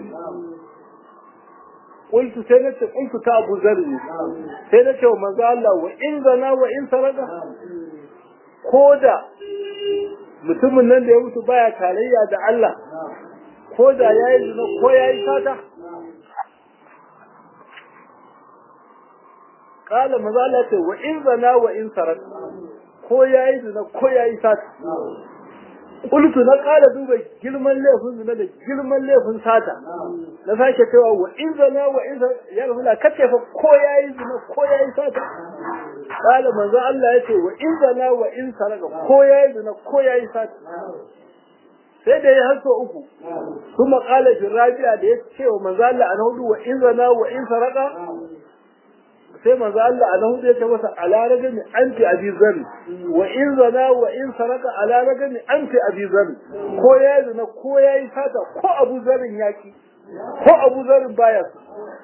qultu sai na ce qultu ta Abu Zarr sai na cewa manzo Allah wa in zana wa in saraka koda mutumin nan da ya mutu baya tarayya da Allah koda yayi zina ko yayi sata قال manzo Allah ce wa in zana wa in saraka ko yayi zina ko yayi sata Kultu na ƙara duba girman laifin zina da girman laifin sata. Na sake cewa wa in zana wa in ya rasu la kace fa ko yayi zina ko yayi sata. Kala manzo Allah ya ce wa in zana wa in saraka ko yayi zina ko yayi sata. Sai da ya haso uku. Kuma kala fi rabi'a da ya ce wa manzo Allah an hudu wa in zana wa in saraka sai manzo Allah a hudu ya ce masa ala ragami anti abi zari wa in zana wa in saraka ala ragami anti abi zari ko ya zina ko ya yi sata ko abu zarin yaki ko abu zarin baya su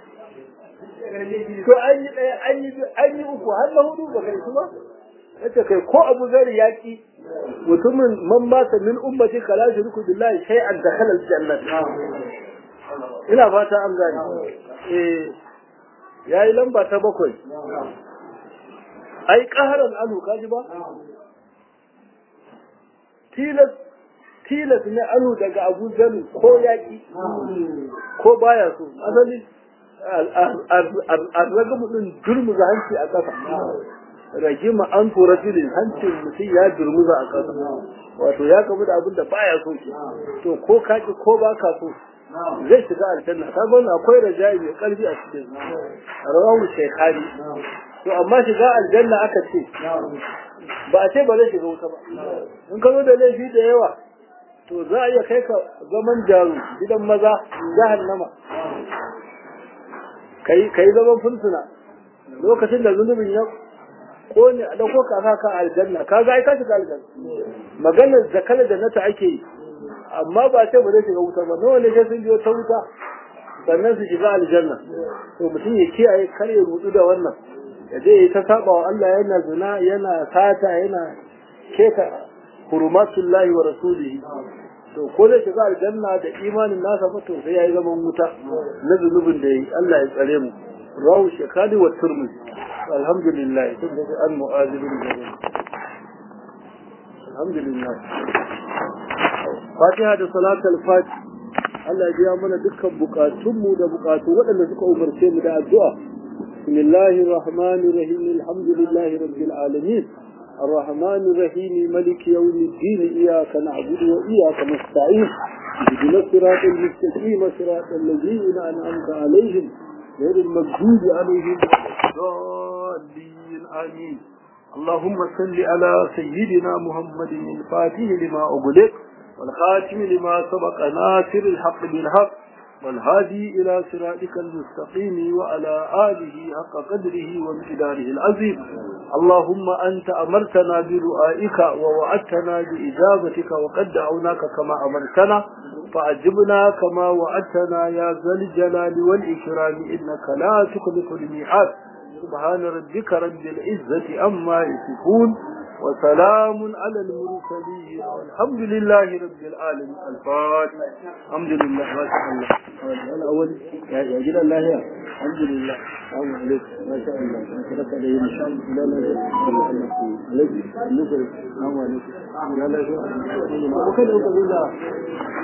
to an yi ɗaya an yi an yi uku har na hudu ba kai su ba yace kai ko abu zari yaki mutumin man mata min ummati kala shirku billahi shay'an dakhala al-jannah ina fata an gane eh ya yi lamba ta bakwai ai ƙaharan anu kaji ba tilas ne anu daga abu zanu ko yaƙi ko baya so asali arragamu din durmuza hanci a ƙasa ragima an tura filin hancin mutum ya durmuza a ƙasa wato ya kamu da abin da baya so to ko kaki ko ba ka so zai shiga aljanna ka ga akwai raja'i mai karfi a cikin rawahu shaykhani to amma shiga aljanna aka ce ba a ce ba zai shiga wuta ba in ka zo da laifi da yawa to za a iya kai ka zaman jaru gidan maza jahannama kai kai zaman fursuna lokacin da zunubin ya kone a dauko ka ka ka aljanna ka ga ai ka shiga aljanna maganar zakal da nata ake yi amma ba ce ba zai shiga wuta ba nawa ne sai sun biyo ta wuta sannan su shiga aljanna to mutum ya kiyaye kar ya rudu da wannan ya je ta saba wa Allah yana zina yana sata yana keta hurmatullahi wa rasulihi to ko zai shiga aljanna da imanin nasa fa to sai yayi zaman wuta na zunubin da yi Allah ya tsare mu rawu shekali wa turmuzi alhamdulillah tun da an mu'azibin jami'a alhamdulillah fatiha da salatul fati Allah ya biya mana dukkan bukatunmu da bukatu waɗanda suka umarce mu da addu'a bismillahir rahmanir rahim alhamdulillahi rabbil alamin الرحمن الرحيم ملك يوم الدين إياك نعبد وإياك نستعين اهدنا الصراط المستقيم صراط الذين أنعمت عليهم غير المغضوب عليهم الضالين آمين اللهم صل على سيدنا محمد الفاتح لما أغلق والخاتم لما سبق ناصر الحق بالحق والهادي إلى صراطك المستقيم وعلى آله حق قدره وامتداره العظيم اللهم أنت أمرتنا بدعائك ووعدتنا بإجابتك وقد دعوناك كما أمرتنا فأجبنا كما وعدتنا يا ذا الجلال والإكرام إنك لا تخلف الميعاد سبحان ربك رب العزة أما يصفون وسلام على المرسلين والحمد لله رب العالمين الفاتح الحمد لله ما شاء الله الأول يا يا جل الله يا الحمد لله السلام عليكم ما شاء الله ترك عليه إن شاء الله لا لا لا السلام عليكم لا لا وكذا وكذا